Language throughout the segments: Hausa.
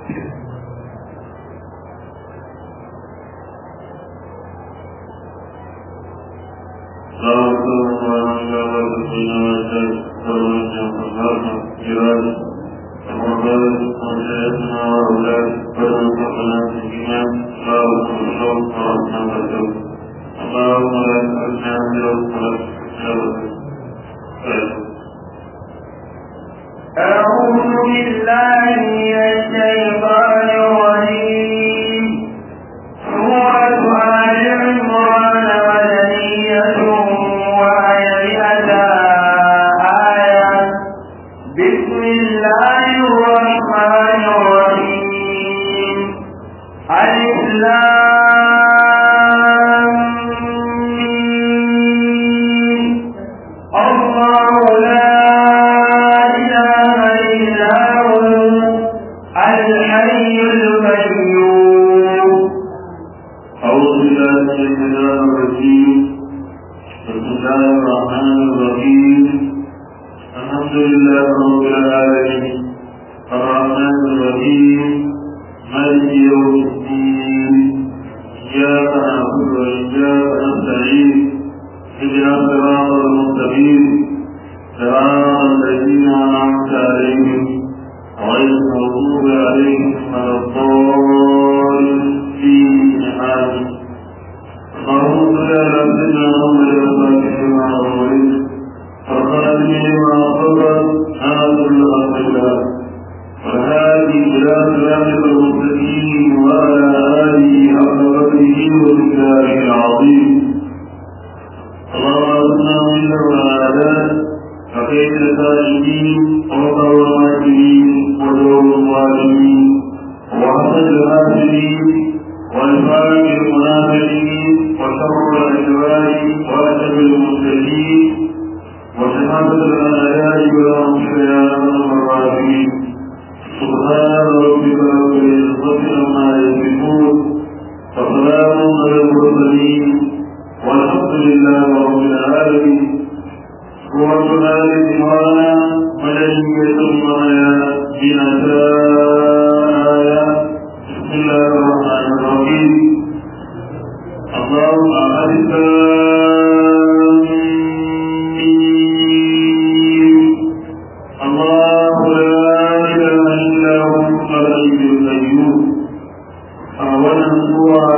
أعوذ بالله من الشيطان الرجيم سورة آل عمران مدنية وآية آية بسم الله الرحمن الرحيم ألف لام ميم. الله لا إله إلا هو الحي القيوم أعوذ بالله من الشيطان الرجيم بسم الله الرحمن الرحيم الحمد لله رب العالمين الرحمن الرحيم مالك يوم الدين إياك نعبد وإياك نستعين اهدنا الصراط المستقيم صراط الذين أنعمت عليهم غير المغضوب عليهم ولا الضالين آمين اللهم صل على سيدنا محمد وصحبه وما أولئك وخاتم لما أصبر هذا الحق الله وهذه إلى صراطك المستقيم وعلى آله حق قدره ومقداره العظيم اللهم أرنا من العادات فكيف السائلين وقر الماكرين ودور الظالمين وحسد الحاسدين والفاق المنافقين وشر الأشرار وأدب المسلمين وشهادة الأعداء والأنصار يا أرحم الراحمين سبحان ربك رب العزة عما يصفون وسلام على المرسلين والحمد لله رب العالمين سورة آل عمران مدنية وآية بنتايا بسم الله الرحمن الرحيم اللهم أعز الله لا إله إلا هو الحي القيوم أولا سورة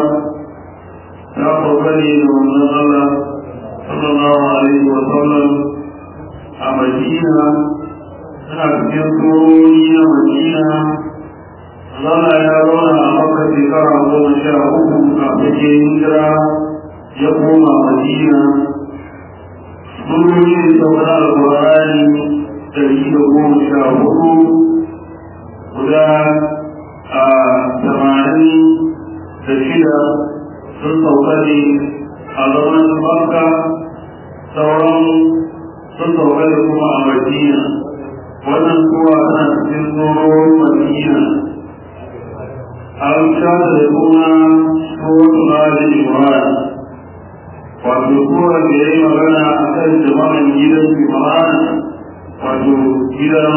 تقبل من الله صلى الله عليه وسلم أمدينة تنبيه سورة مدينة zama ya zauna a maka shekara goma sha uku kafin ya hijira ya koma madina surori da sauran alkurani ɗari da goma sha hudu guda a tamanin da shida sun sauka ne a zaman makka sauran sun sauka da kuma a madina wannan kowa tana cikin tsoron madina an shata da kuma tsohon Ali Imran wato kowa da ya yi magana a kan jama'an gidan Imran wato gidan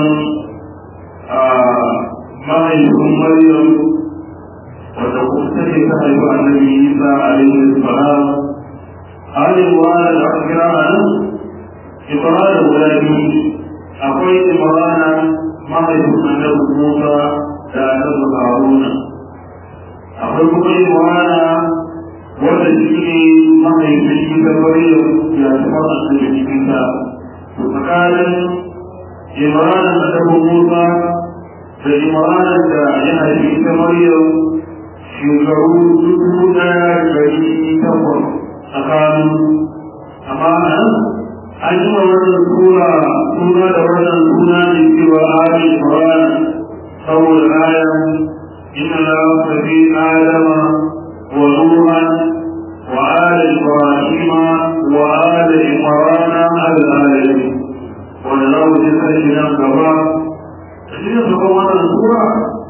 mahaifin Maryam wata kuma take ta haifi annabi Isa alaihi salam Ali Imran da aka kira a nan Imran guda biyu akwai Imran mahaifin annabi Musa da annabi Haruna akwai kuma yin wana wanda shi ne mahaifin shi ta bari ya zama a cikin cikin ta to tsakanin imranin da dafa musa da imranin da ya haifi ta maryam shekaru dubu daya gari takwas tsakanin amma nan an yi wa wannan sura suna da wannan suna ne cewa ali imran saboda ayan إن الله في آدم ونوحا وآل إبراهيم وآل عمران على العالمين ولله جزاء كبار تجد سبحان السورة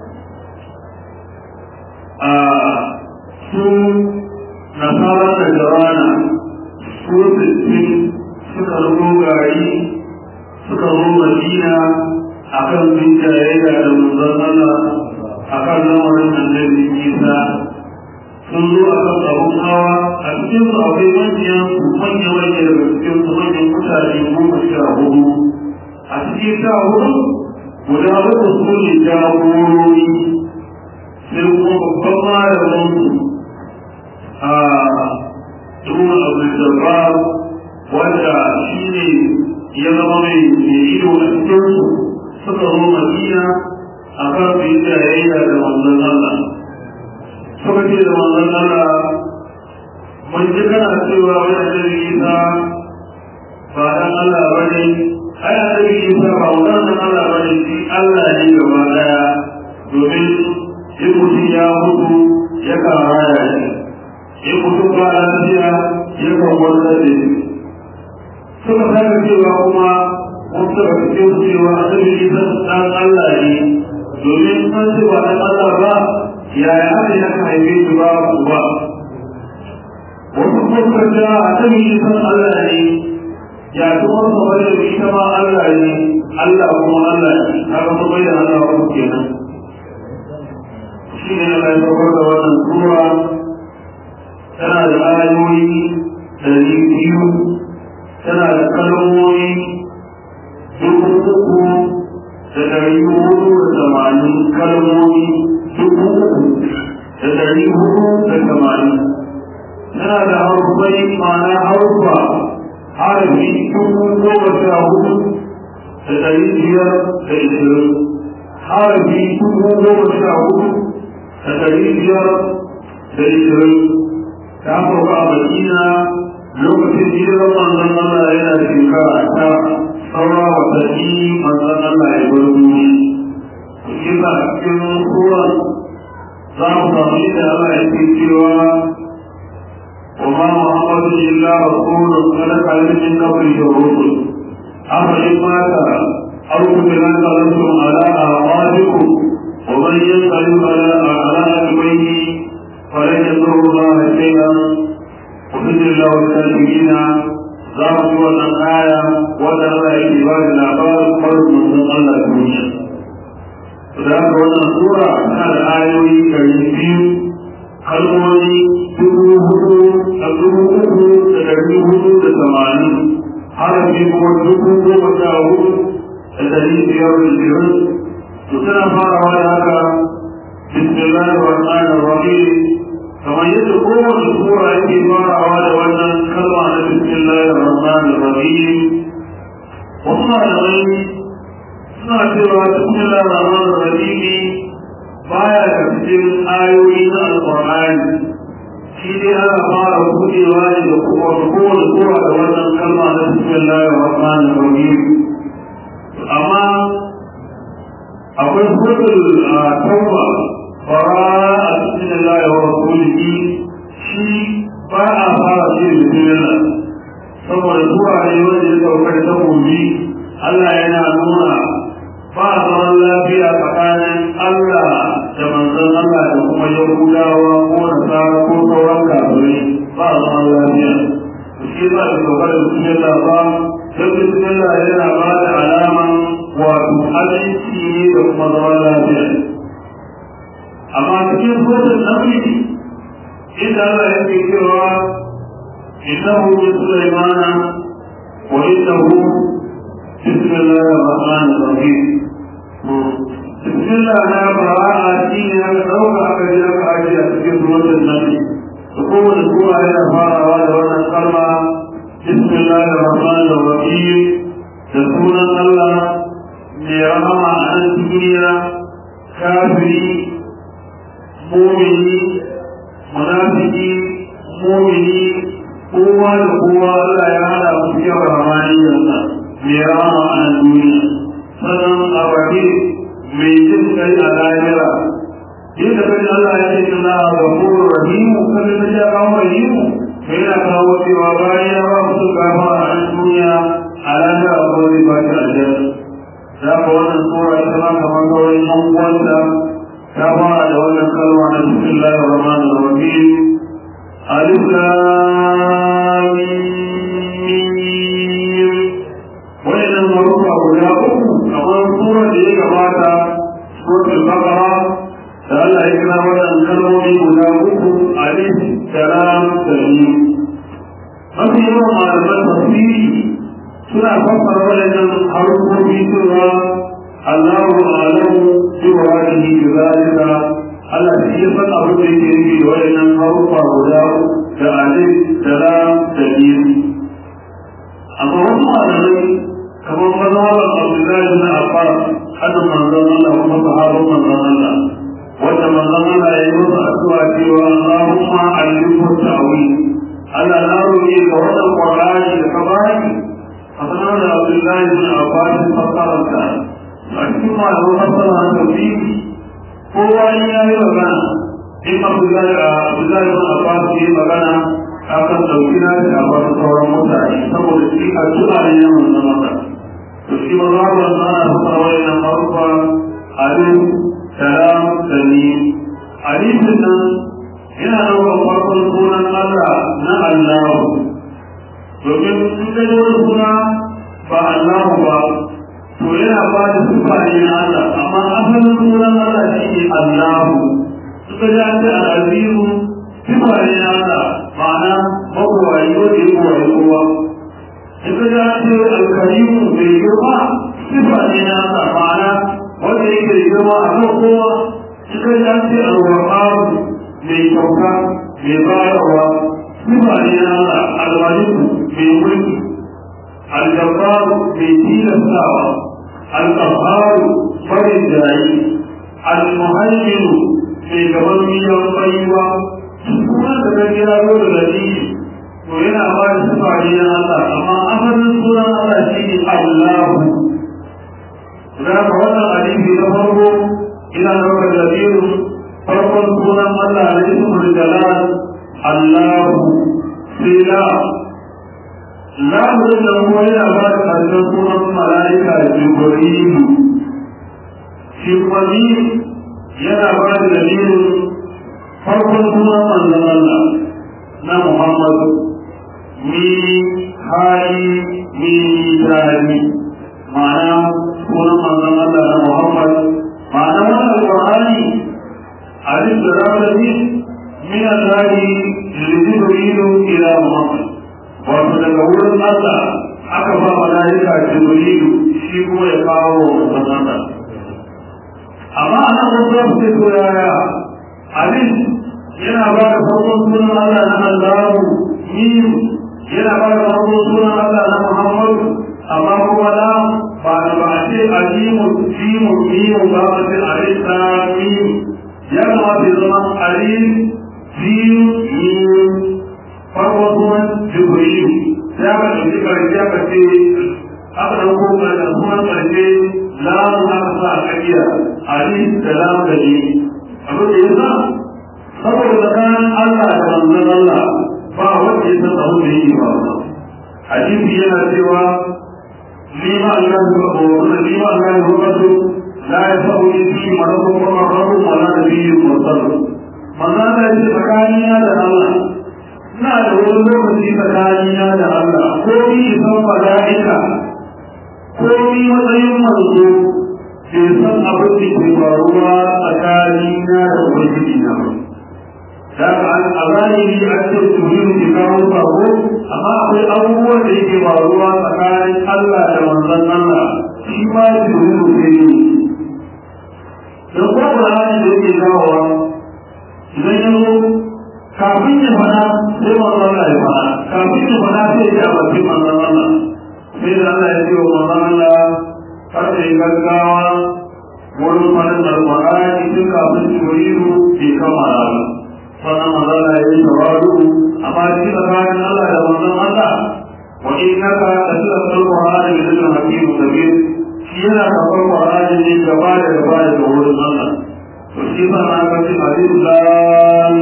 su nasara da jarana su sittin suka zo gari suka zo madina akan bin jayayya da manzon Allah akan lamarin annabi isa sun zo a kan abun hawa a cikin su akwai manyan manya manya daga cikin su manyan mutane goma sha hudu a cikin sha hudu guda uku su ne jagorori sai kuma babban malamin su a duma abu da wanda shi ne ya zama mai ido a cikin su suka zo madina a kan su yi jayayya da manzon Allah suka ce da manzon Allah mun ji kana cewa wani annabi Isa ba dan Allah ba ne ai annabi Isa ba wannan Allah ba ne shi Allah ne gaba daya domin in mutum ya mutu ya kan raya shi in mutum ba lafiya ya kan wanda da shi suka sake cewa kuma mun suka cikin cewa annabi Isa dan Allah ne domin an ce ba dan Allah ba yaya aka yi aka haife shi ba ku ba wasu kuma da annabi Isa Allah ne ya kuma su bada da ita ma Allah ne Allah kuma Allah ne haka su bai da Allah wa kenan shi ne Allah ya saukar da wannan sura tana da ayoyi ɗari biyu tana da kalmomi dubu uku da ɗari hudu da tamanin kalmomi dubu uku da ɗari hudu da tamanin tana da harufai ma'ana harufa harafi dubu goma sha hudu da ɗari biyar da ishirin harafi dubu goma sha hudu da ɗari biyar da ishirin ta farko a madina lokacin hijirar manzon Allah yana shekara ta saura watanni manzon Allah ya bar duniya kisa a cikin suran za mu samu inda Allah ya ce cewa وما محمد إلا رسول قد خلت من قبله الرسل أفإن مات أو قتل انقلبتم على أعقابكم ومن ينقلب على على عقبيه فلن يضر الله شيئا وبإذن الله الكافرين za mu ji wannan aya wanda Allah yake ba da labarin farin manzon Allah duniya. Da haka wannan sura tana da ayoyi ɗari biyu kalmomi dubu hudu a dubu uku da ɗari hudu da tamanin harafi kuma dubu goma sha hudu da ɗari biyar da biyar to tana farawa da haka bismillahir rahmanir rahim kamar yadda kowace sura yake farawa da wannan kalma na bismillahir rahmanir rahim wasu malamai suna cewa bismillahir rahmanir rahim baya da cikin ayoyi na alƙur'ani shi dai ana fara buɗewa ne da kuma kowace sura da wannan kalma na bismillahir rahmanir rahim amma akwai suratul tauba fara a cikin Allah wa rasulihi shi ba a fara shi da bismillah saboda zuwa ne wanda ya saukar ta gobe Allah yana nuna ba zaman lafiya tsakanin Allah da manzon Allah da kuma Yahudawa ko Nasara ko sauran kafirai ba zaman lafiya shi ba da saukar da bismillah ba don bismillah yana ba da alaman wato aminci ne da kuma zaman lafiya amma cikin sojin namiji inda Allah ya ke cewa innahu min sulaimana wa innahu bismillahir rahmanir rahim bismillah na bara'a shi ne aka dauka aka ji aka ajiye a cikin sojin namiji da kowane sura yana farawa da wannan kalma bismillahir rahmanir rahim da sunan Allah mai rahama a nan duniya kafiri mumini munafiki mumini kowa da kowa Allah ya hada mu cikin rahmaniyarsa mai rama a duniya sannan a baki mai jin kai a lahira yadda kai Allah ya ce na gafurur rahimu kan da ya kawo rahimu sai yana kawo cewa bayan ya ba musu gafa a duniya a lahira ko zai ba shi aljanna za ka wannan sura ita ma kamar sauran yan uwanta ta fara da wannan kalma na bismillahir rahmanir rahim alif lam mim wannan marufa guda uku kamar sura da ya gabata suratul baqara da Allah ya kira wannan kalmomi guda uku alif da lam da mim mafi yawan malaman tafsiri suna fassara waɗannan harufofi cewa Allahu a'lamu bi muradihi bi zalika Allah shi ya san abin da yake nufi da waɗannan harufa guda da alif da lam da mim amma wasu malamai kamar mazhabar Abdullahi bin Abbas hada manzon Allah kuma sahabban manzon Allah wanda manzon Allah ya yi masa addu'a cewa Allahumma allimhu ta'wil Allah na roƙe ga wannan Qur'ani da ka bani a sanar da Abdullahi bin Abbas fassararsa a cikin malamin fassara da tafsiri kowa ya yi magana in Abdullahi Abdullahi bin Abbas ya yi magana akan ɗauki na da abbas sauran mutane saboda shi addu'a ne na manzon Allah to shi ma za mu zana fassara wayannan harufa alif salam da ni alifin nan yana ɗaukar farkon sunan Allah na Allah domin in ka ji wani suna ba Allah ba to yana ba da sifa ne na Allah amma asalin sunan Allah shi ne Allah in ka ji an ce al'azizu sifa ne na Allah ma'ana mabuwayi wanda ya buwayi kowa in ka ji an ce alkarimu mai girma sifa ne na Allah ma'ana wanda yake da girma a kan kowa in ka ji an ce alwahabu mai kyauta mai bayarwa sifa ne na Allah almaliku mai mulki aljabbaru mai tilastawa alƙaharu farin jayi almuhaiminu mai gaban miyan baiwa kuma da ga kira ko da gani to yana ba da sifa ne na Allah amma asalin sunan Allah shi ne Allahu da ka wannan hadisi na farko ina daukar labiru farkon sunan Allah na ismul jalal Allahu sai la la mutum da kuma yana ba da karshen sunan mala'ika da jibrilu shi kuma ni yana ba da dalilin farkon sunan manzon Allah na Muhammad ni hali ni dani ma'ana sunan manzon Allah na Muhammad ma'ana wannan alƙur'ani alif da rabbani min al-hadi lijibrilu ila Muhammad wato daga wurin Allah aka ba malaika jibrilu shi kuma ya kawo manzon Allah amma a nan wasu ya fi ko yaya alif yana ba da farkon sunan Allah na Allahu mim yana ba da farkon sunan Allah na Muhammadu amma kuma na ba da ba a ce alimu jimu mimu ba a ce alif ta mim ya kamata ya zama alif jimu mim farkon sunan Jibril ya ka ɗauki ƙarshe aka ce aka ɗauko ƙarshen sunan ƙarshe lamu aka sa a ƙaƙiya alif da lamu da ni abin da ya sa saboda tsakanin Allah da manzon Allah ba wanda ya san abin da yake ba hadisi yana cewa lima Allah ya ko wannan lima Allah ya ko wato la ya sabu ni fi maradu wa maradu wa la nabiyyu mursal manzon Allah ya tsakanina da Allah ina da wani lokaci tsakanina da Allah ko ni san mala'ika ko ni matsayin manzo bai san abin da ke faruwa tsakanina da ubangiji na ba da a zahiri an ce tuhimu ke kawo sako amma akwai abubuwan da yake faruwa tsakanin Allah da manzon Allah shi ma tuhimu ke yi don ko Qur'ani da yake kawowa idan ya zo kafin ya faɗa sai manzon Allah ya faɗa kafin ya faɗa sai ya bakin manzon Allah sai da Allah ya ce wa manzon Allah kar ka yi gaggawa wurin faɗin alƙur'ani tun kafin Jibrilu bai kammala ba sannan magana ya yi tawadu amma shi tsakanin Allah da manzon Allah wa innaka la tilqal qur'ana min al-hakim kabir shi yana kafar qur'ani ne gaba da gaba da wurin Allah to shi ba na ga shi alif lam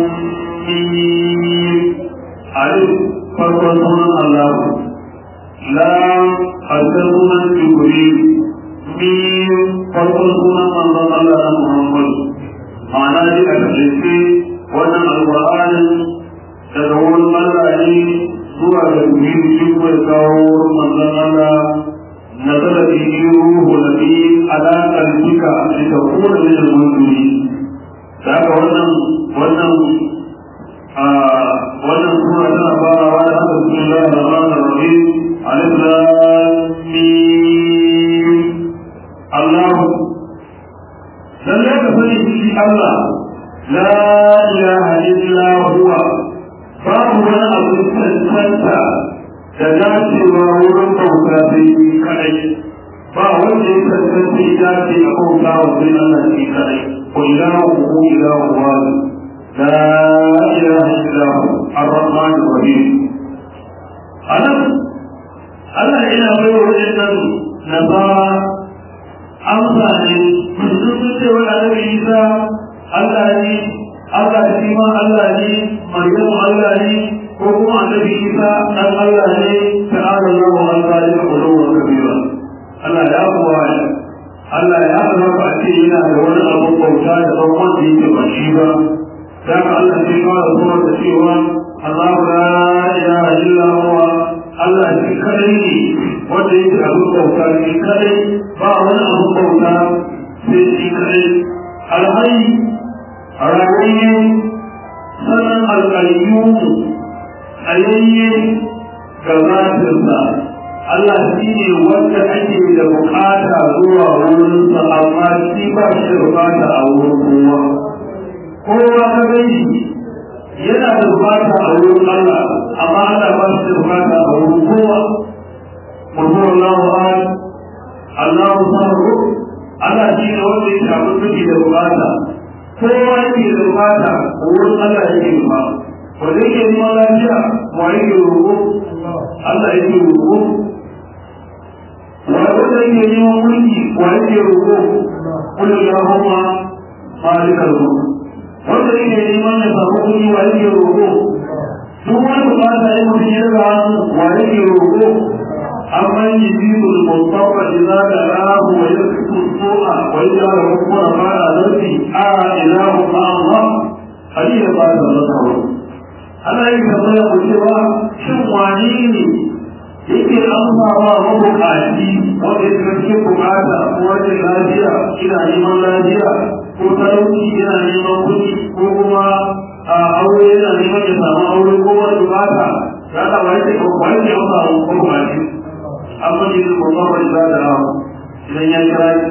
mim alif farkon sunan Allah lam hasan sunan jibril mim farkon sunan manzon Allah na Muhammad ma'ana dai a tafiye wannan alƙur'anin daga wurin Allah ne zuwa ga duniya shi ko ya kawo manzon Allah نزل به روح نبي على قلبك لتكون من المنذرين da haka wannan wannan a wannan sura tana farawa da haka bismillahir rahmanir rahim alif lam mim Allah lalle ka sani shi Allah la ilaha illa huwa babu wani abu cancanta da dacewa wurin bauta sai shi kadai ba wanda ya cancanta ya dace a bauta wa sai Allah shi kadai ko ilahu ko ilahu wahid لا إله إلا هو الرحمن الرحيم أنا أنا إلى غير إذن نصارى أمثالي من سنة ولا عيسى الله لي الله سيما الله لي مريم الله لي وهو النبي عيسى أن الله لي تعالى الله عن ذلك علوا كبيرا الله يا أبوه Allah ya zama a ce yana da wani abin bauta da ban wanda yake ba shi ba ذاك الله في قال سورة سيوة الله لا إله إلا هو الله في كريم وديت أبو بوتا في كريم باون أبو بوتا في كريم الحي الرحيم سنن القيوم أيين كذات الله Allah shi ne wanda ake da bukata zuwa wurinsa amma shi ba shi da bukata a wurin kowa kowa ka gani yana da bukata a wurin Allah amma Allah ba shi da bukata a wurin kowa mutum Allah wa Allah sabu Allah shi ne wanda ya shafi suke da bukata kowa yake da bukata a wurin Allah yake ba wanda yake neman lafiya wa yake roƙo Allah yake roƙo wanda yake neman mulki wa yake roƙo kullu Allahumma malikal mulk wanda yake neman ya samu kuɗi wa yake roƙo duk wani bukata ya mutum ya daga hannu wa yake roƙo amma yi biyu da musamman idza da rahu wa yaktu su'a wa idza da hukuma fara zarfi a ilahu ma Allah hadi ya ba da nasara ana yin tambaya ku cewa shin wani ne yake amsawa mabukaci wanda ya cikin bukata ko wajen lafiya ina neman lafiya ko talauci yana neman kuɗi ko kuma a aure yana neman ya samu aure ko wani bukata ya ta wani ce wani ce wata ko bukaci amma ne su kuma wani za da rawa idan ya kira shi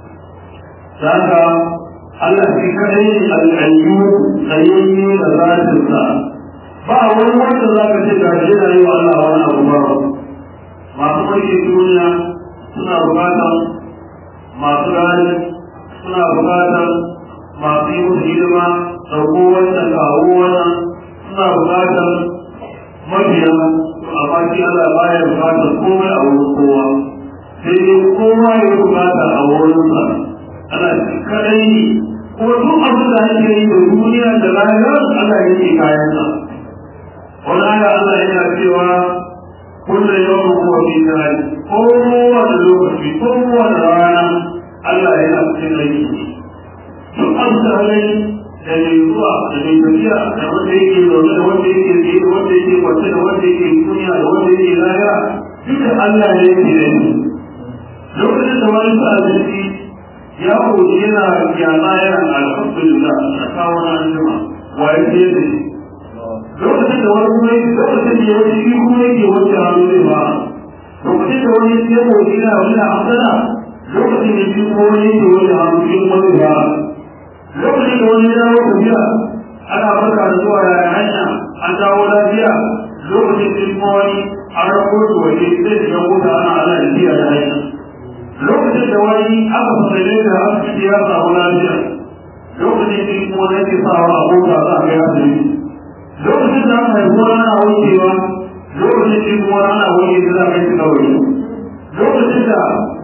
za ka Allah shi kadai ne al'ayyu tsayayye da zatinsa ba wani wanda za ka ce ga shi yana yi wa Allah wani abu ba masu mulkin duniya suna bukatan masu gani suna bukatar masu yi musu hidima ɗauko wannan kawo wannan suna bukatar mabiya amma shi Allah baya bukatar komai a wurin kowa sai dai kowa ya bukata a wurinsa ana shi kadai ne ko duk abin da ake yi da duniya da rayuwar Allah yake kayansa wani aya Allah yana cewa kullum yau kuwa fi jari kowane lokaci kowane rana Allah yana cikin aiki duk an tsarai da mai zuwa da mai tafiya da wanda yake zaune da wanda yake tsaye da wanda yake kwace da wanda yake duniya da wanda yake laya duka Allah ne yake da ni lokacin da wani sa zai ya koji yana yana yana alhamdulillah a kawo na anjima wa ya ce da shi lokacin da wani kuma yake lokacin da ya wuce shi kuma yake wuce hannu zai ba lokacin da wani ya koji yana wani hamdana lokacin da shi ko wani yake wani hamsin wani ba lokacin da wani ya dawo tafiya ana barka da zuwa ya hanya an dawo lafiya lokacin da kuma wani an rako shi waje zai shiga mota ana ana tafiya da hanya lokacin da wani aka fasale da asibiti ya samu lafiya lokacin da kuma wani yake sawa a mota za a kai asibiti lokacin da aka haifu wani ana wucewa lokacin da kuma wani ana wuce da za a kai shi kawai lokacin da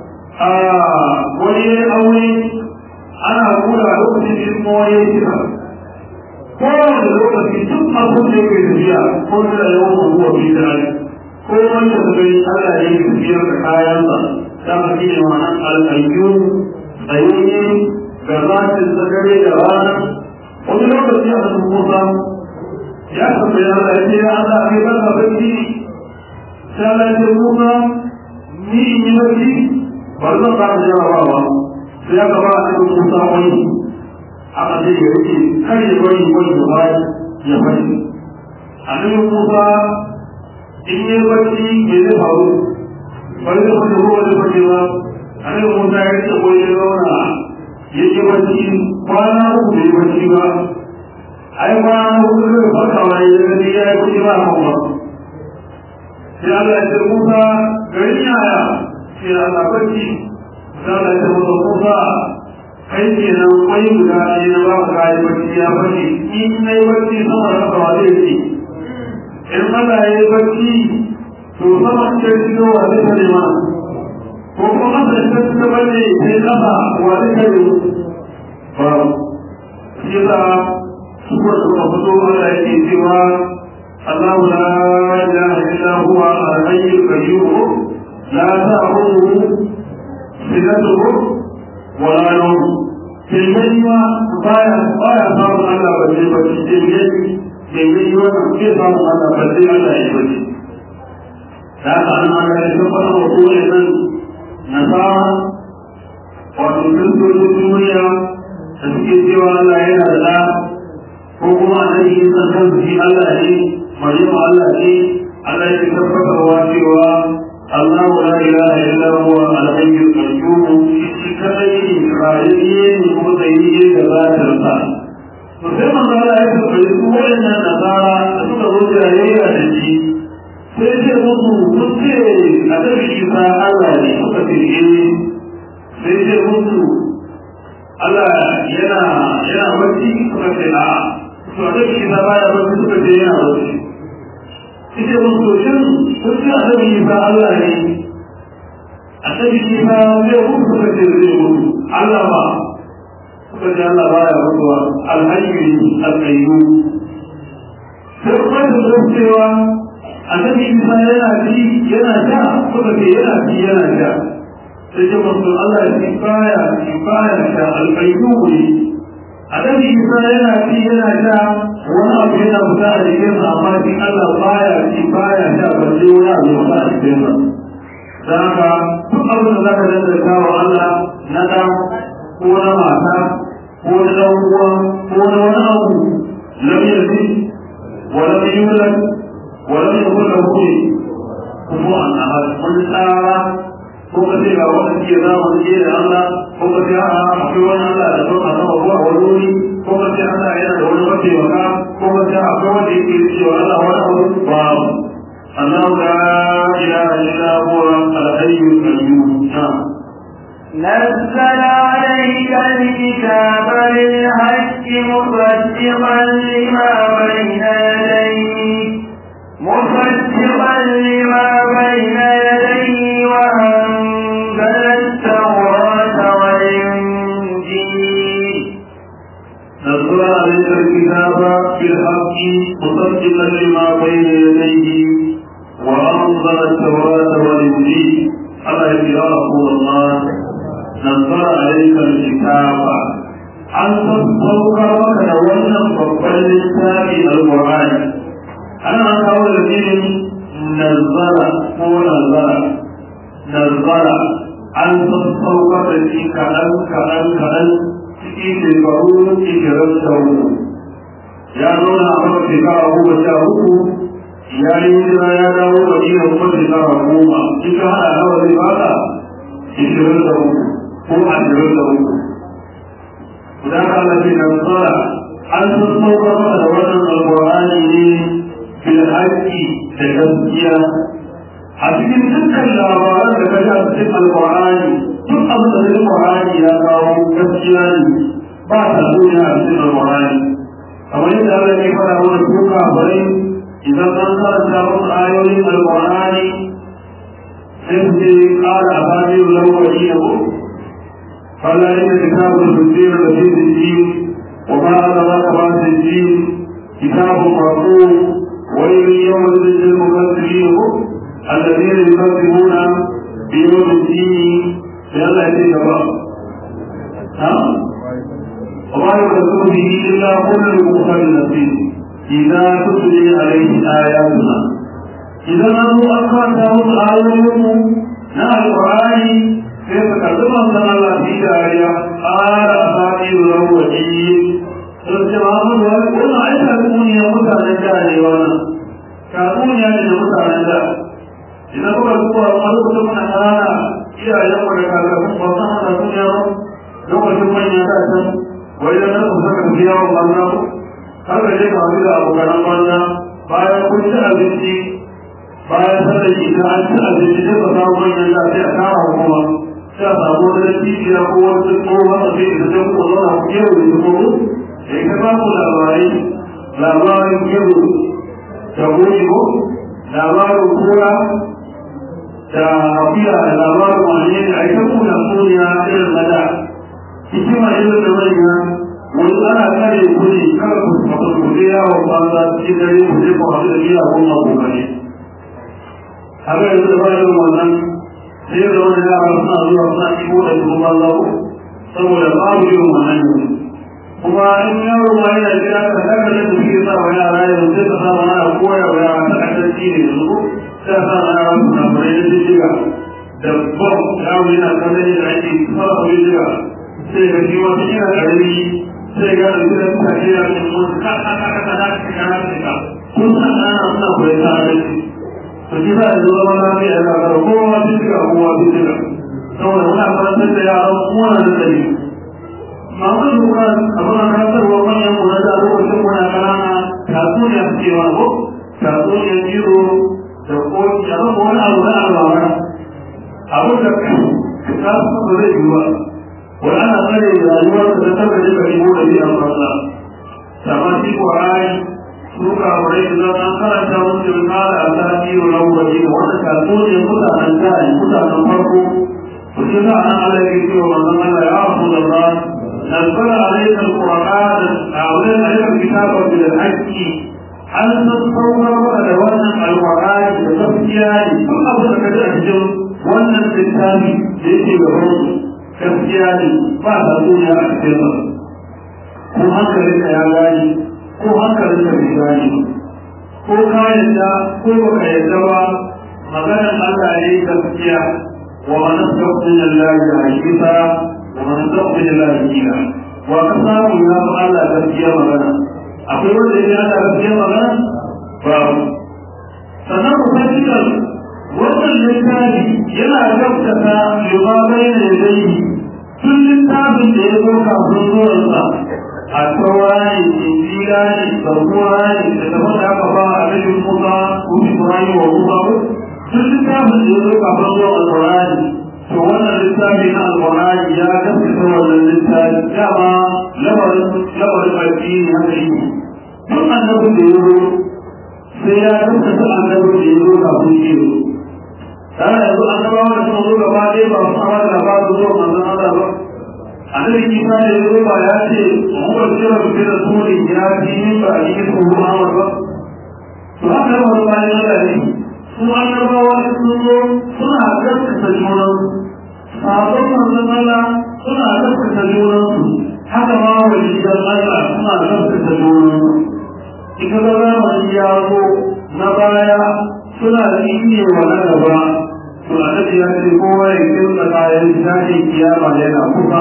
wani ya aure ana kula lokacin da kuma wani ya kira kowane lokaci duk abin da yake tafiya ko da yawan abuwa fi da ko wanda su gani Allah ya yi tafiyar da kayansa da ma shi ne ma'anar al'ayyun tsayayye ga zatin dare da rana wani lokaci a cikin musa ya tambaya Allah ya ce ya Allah kai ba ka bacci sai Allah ya ce musa ni in yi bacci ba zan ba da jarabawa sai ya gaba a cikin musa wani aka zai ya rike kar ya bari wani ya bari ya bari annabi Musa in yi bacci me zai faru bari da wani ruwa da bari ba annabi Musa ya rike ko ya zauna ya yi bacci kwana uku bai bacci ba ai kwana uku zai farka wa ya gani ya yi bacci ba kan ba sai Allah ya ce Musa garin yaya sai Allah bacci sai Allah ya ce Musa kai ke nan kwai guda ne na ba ka yi bacci ya bacci in na yi bacci sama da haka wa zai ce in Allah ya yi bacci to sama ce shigo wa zai tare ma ko kuma da ta ta bane sai kafa wa zai tare ba shi da su ko su ka fito Allah yake cewa Allah la ilaha illa huwa al-hayyul qayyum la ta'khudhuhu sinatuhu wala nan tilmai ma baya baya samun Allah ba zai ba shi tilmai tilmai ma ke samun Allah ba zai Allah ya bace da haka an ma da shi fara wa kowane nan nasara wato kristocin duniya da suke cewa Allah yana da ɗa ko kuma a nan yin sannan su shi Allah ne Maryamu Allah ne Allah ya tabbatarwa cewa الله لا إله إلا هو الحي القيوم كذلك إسرائيل متيه ذات الفعل وكما قال أيضا فيسوع أن النصارى تقول جاهية لشيء sai ce musu mun ce a tafi isa Allah ne suka ce eh sai ce musu Allah yana yana bacci suka ce a to a tafi isa baya bacci suka ce yana bacci ita musu shin sun ce a tafi isa Allah ne a tafi isa zai mutu suka ce zai mutu Allah ba suka ce Allah baya mutuwa alhayyu alqayyum sai kuma da cewa annabi isa yana ci yana sha suka ce yana ci yana sha sai ce masu Allah shi baya shi baya sha alƙayyuhu ne annabi isa yana ci yana sha wani abu yana fita a jikin sa amma shi Allah baya ci baya sha ba sai wani abu ya fita a jikin sa dan haka duk abin da zaka danganta wa Allah na da ko na mata ko na dan uwa ko na wani abu lam yalid wa lam yulad ولم يكن له كفوا احد قل تعالى ko ka ce ga wani ke za mu je da Allah ko ka ce a akwai wani Allah da sauka sama ruwa wani wuri ko ka ce Allah yana da wani mataimaka ko ka ce akwai wanda yake cewa Allah wani abu ba Allah la ilaha illa huwa al-hayyul qayyum نزل عليك الكتاب بالحق مصدقا لما بين يديه مصدقا لما بين يديه وأنزل التوراة والإنجيل نزل عليك الكتاب بالحق مصدقا لما بين يديه وأنزل التوراة والإنجيل على يا رسول الله نزل عليك الكتاب an sassauka maka da wannan babban littafi al-Qur'ani ana kawo da irin nazara ko nazara nazara an sassauka da shi kaɗan kaɗan kaɗan cikin shekaru ishirin da uku ya zauna a maka shekara goma sha uku ya yi hijira ya dawo da iya kuma shekara goma in ka haɗa nawa zai baka ishirin da uku ko ashirin da uku da ka Allah ce nazara an sassauka maka da wannan alƙur'ani ne بالحق تجسيا أتكلم تلك الأخبار كجاء في القرآن تقبل القرآن يا قوم تسجيلا بعد الدنيا في القرآن أما إذا الذي فلا ونسوك أخبرين إذا تنصر شر آيات القرآن سيدي قال أفادي له وجينه فلا إن كتاب الفجير الذي الدين وما أدراك ما الدين كتاب مرفوع ويل يومئذ للمكذبين الذين يكذبون بيوم الدين لئلا يأتيك الله ها وما يكذب به إلا كل مختل نصيب إذا تتلي عليه آياتنا إذا نظروا أكثر تهون آياتهم نهى القرآن كيف كذب أن الله في داريا قال أساطير الأولين ta can wai da nan kusa kan biya wa banza har ka je ka haɗu da abokanan banza bayan kun ci abinci bayan sallar ita an ci abinci sai ka samu manyan da sai a kara hukuma sai a samu wani cibiya ko wani tsohon a sai ita sai ku zauna ku kewa da tsoro da ita ba ku labarai labarin kewa da goji ko labarin kura da afiya da labarin wani ne a ita kuna suniya irin na da hikima irin da manya wani ana kare kudi kada ku faɗa ku je yawon banza cikin dare ku je ku haɗu da biya ko abokanai haka yanzu da bayan wannan sai da wani yara suna zuwa suna iko da su ba za ku saboda babu yin wannan yanzu kuma in yaro ma yana gida ka haka da su ke sa wa yara yanzu sai ka sa wa yara koya wa yara ta kasance ne yanzu sai sa wa yara suna fara da jiga da bom yaro yana kallon yadda ake fara da jiga sai ga shi wata yana karami sai ga da gidan ta ke yana cikin wasu ka ka ka ka ka ka ka ka ka kun san ana suna koyar da adalci to shi za a zo zama lafiya da karo kowa sun shiga kowa sun shiga saboda muna karantar da yaran kowa da tsari masu lura a muna karantarwa manyan mu na da lokacin muna kanana tatsuniya suke wa ko tatsuniya jiro da koki a zama wani abu na alwara abu da ka su ba zai yi ba wani ana tsare rayuwar da ta tabbata ka shigo da biyan fasa sama shi ƙwarari suka wurai da an karanta musu kala a tarihi na wuri da wanda ka so ne mutanen jari mutanen farko ku ci za a nan ala ke cewa manzon Allah ya rasu da ba نزل عليك القرآن أولين عليك الكتاب بالحق هل تتصور أدوانا القرآن بتفكير كل أبو لك أهجم وانا الكتاب يجي بهم تفكير بعد الدنيا أكثر ko hankalinka ya gani ko hankalinka bai gani ko ka yadda ko baka yadda ba maganar Allah ne gaskiya wa man tasawwara lillahi hakika wa man tasawwara lillahi kila wa ka samu ya ba Allah gaskiya magana akwai wanda ya Allah gaskiya magana ba sannan ku san cewa wannan littafi yana gaskata yuba bai da yadda tun littafin da ya zo kafin zuwansa a taurari injila ne zargura ne da ta wanda aka ba a rajin musa ko ibrahim wa musa ko duk littafin da ya zo kafin zuwa alƙur'ani to wannan littafi na alƙur'ani ya gaskata wannan littafi dama lamarin lamarin addini haka yi duk annabin da ya zo sai ya gaskata annabin da ya zo kafin shi zo tare yanzu annabawa da suka zo gaba ɗaya ba su samar da labarin zuwa manzon Allah ba annabi Isa da ya ba ya ce huwa kira bi rasulin ya fi min ba a cikin kuma Muhammad ba to haka ba bayan Allah ne su annabawa sun zo suna gaskata junan sabon manzon Allah suna gaskata junan su haka ma waliyan Allah suna gaskata junan su ita ga zamani ya zo na baya suna tsine wa na gaba to annabi ya ce kowa ya kirka kayan tashin kiyama yana kusa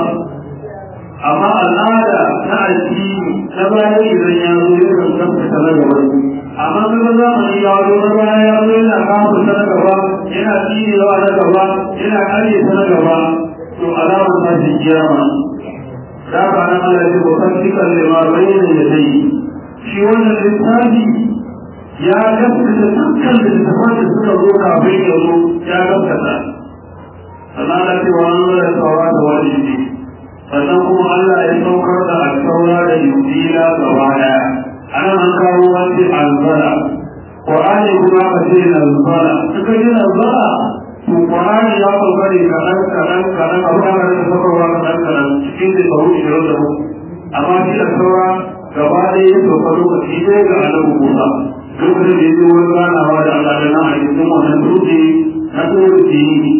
amma al'ada ta addini na baya idan ya zo ya kan gaskata na gaba amma kuma zamani ya zo na baya ya zo yana kafa ta na gaba yana tsinewa na gaba yana kare ta na gaba to alamar tashin kiyama da ba na Allah ya ko kan cikin lima bayyana da dai shi wannan littafi ya gaskata dukkan littafan da suka zo kafin ya zo ya gaskata sannan da cewa an zo da saura da wani ne sannan kuma Allah ya saukar da alkaura da yudila gaba daya anan an kawo wani alzara Qur'ani kuma ka ce nazara suka yi nazara to Qur'ani ya sauka ne kaɗan kaɗan kaɗan abu da aka rasa saukarwa kaɗan kaɗan cikin da sauru ishirin da hudu amma shi da saura gaba ɗaya ya sauka lokaci ɗaya ga annabi Musa lokacin da ya zo wani ganawa da Allah da nan a cikin wannan dutse na tsohon jini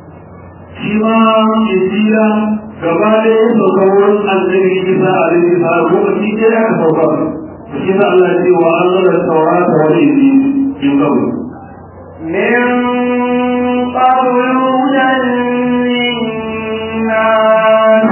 shi ma injila gaba da ya sauka wurin annabi isa a rin isa lokaci ɗaya aka sauka shi sa Allah ya ce wa Allah da saurata wani inji in kabu من قبل هدى للناس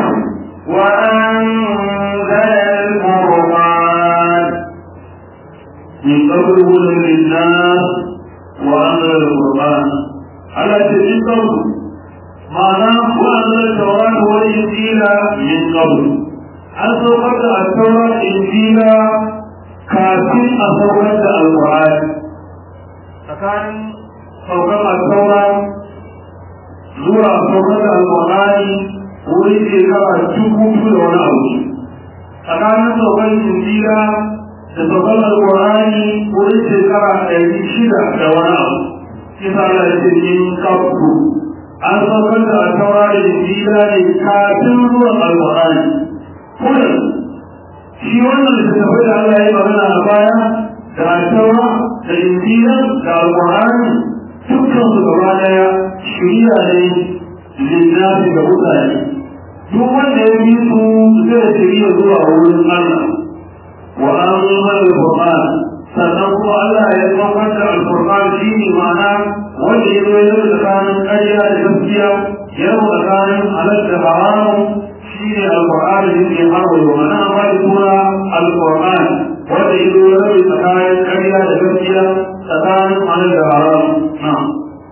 وأنزل الفرقان من قبل هدى للناس وأنزل القرآن على تلك قبل معناه وأنزل التوراة والإنجيل من قبل an saukar da alkawar injila kafin a saukar da alkur'ani tsakanin saukar alkawar zuwa saukar da alkur'ani wuri shekara dubu biyu da wani abu tsakanin saukar injila da saukar alkur'ani wuri shekara ɗari shida da wani abu kisa Allah ya ce in kafku an saukar da alkawar injila ne kafin zuwan alkur'ani kuma shi wannan da tafi da Allah ya magana a baya da alkawa da injila da alƙur'ani dukkan su gaba daya shirya ne lillahi ga mutane duk wanda ya bi su zai shirya zuwa wurin Allah wa amman al-qur'an sannan kuma Allah ya saukar da al-qur'an shi ne ma'ana wanda ya zo ya tsakanin ƙarya da gaskiya ya tsakanin halal da haramun shine alqur'ani yake harwa wa ana ba da suna alqur'ani wanda yake rabi tsakanin ƙarya da gaskiya tsakanin halal da haram na'am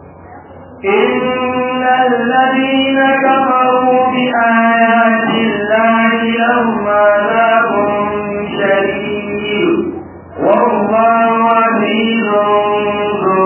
إن الذين كفروا بآيات الله لهم عذاب شديد والله عزيز ذو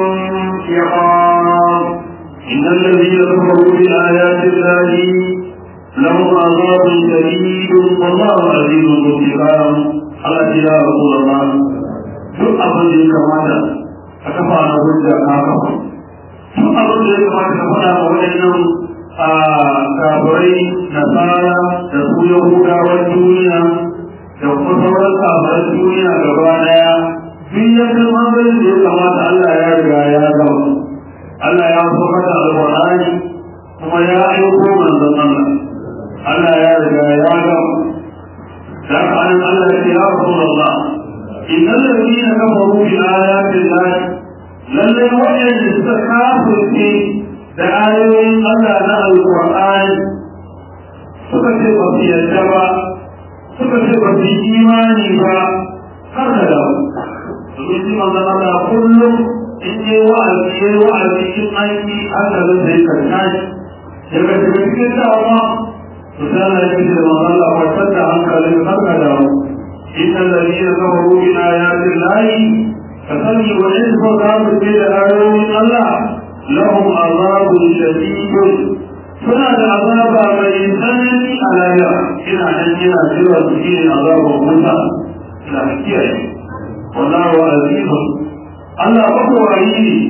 انتقام إن الذين كفروا بآيات الله لهم عذاب شديد والله عزيز ذو انتقام على يا رسول الله duk abin da ya kamata a kafa na hujja ka kafa duk abin da ya kamata ka faɗa wa waɗannan a kafirai nasara da su yahudawan duniya da kuma sauran kafiran duniya gaba ɗaya duk ya kalma bai da ya kamata Allah ya riga ya gama Allah ya so mata alƙur'ani kuma ya aiko manzon Allah Allah ya riga ya gama da haka an Allah ya ce ya Rasulullah innal ladina kafaru bi ayati Allah lalle wa'anda suka kafirce da ayoyin Allah na alƙur'ani suka ce ba su yarda ba suka ce ba su yi imani ba har da dawo domin shi manzon Allah kullum in yi wa'azi ya yi wa'azi in an yi hankalin da ya karka shi daga daga cikin dawa to sai Allah ya ce da manzon Allah kwantar da hankalin har da dawo inna alladhina kafaru bi ayati llahi fasani wa in faqamu bi ayoyin Allah lahum azabun shadidun suna da azaba mai tsanani a lahira ina nan yana jira su shi ne azabar wuta ina kiyaye wallahu azizun Allah ba ko wayi ne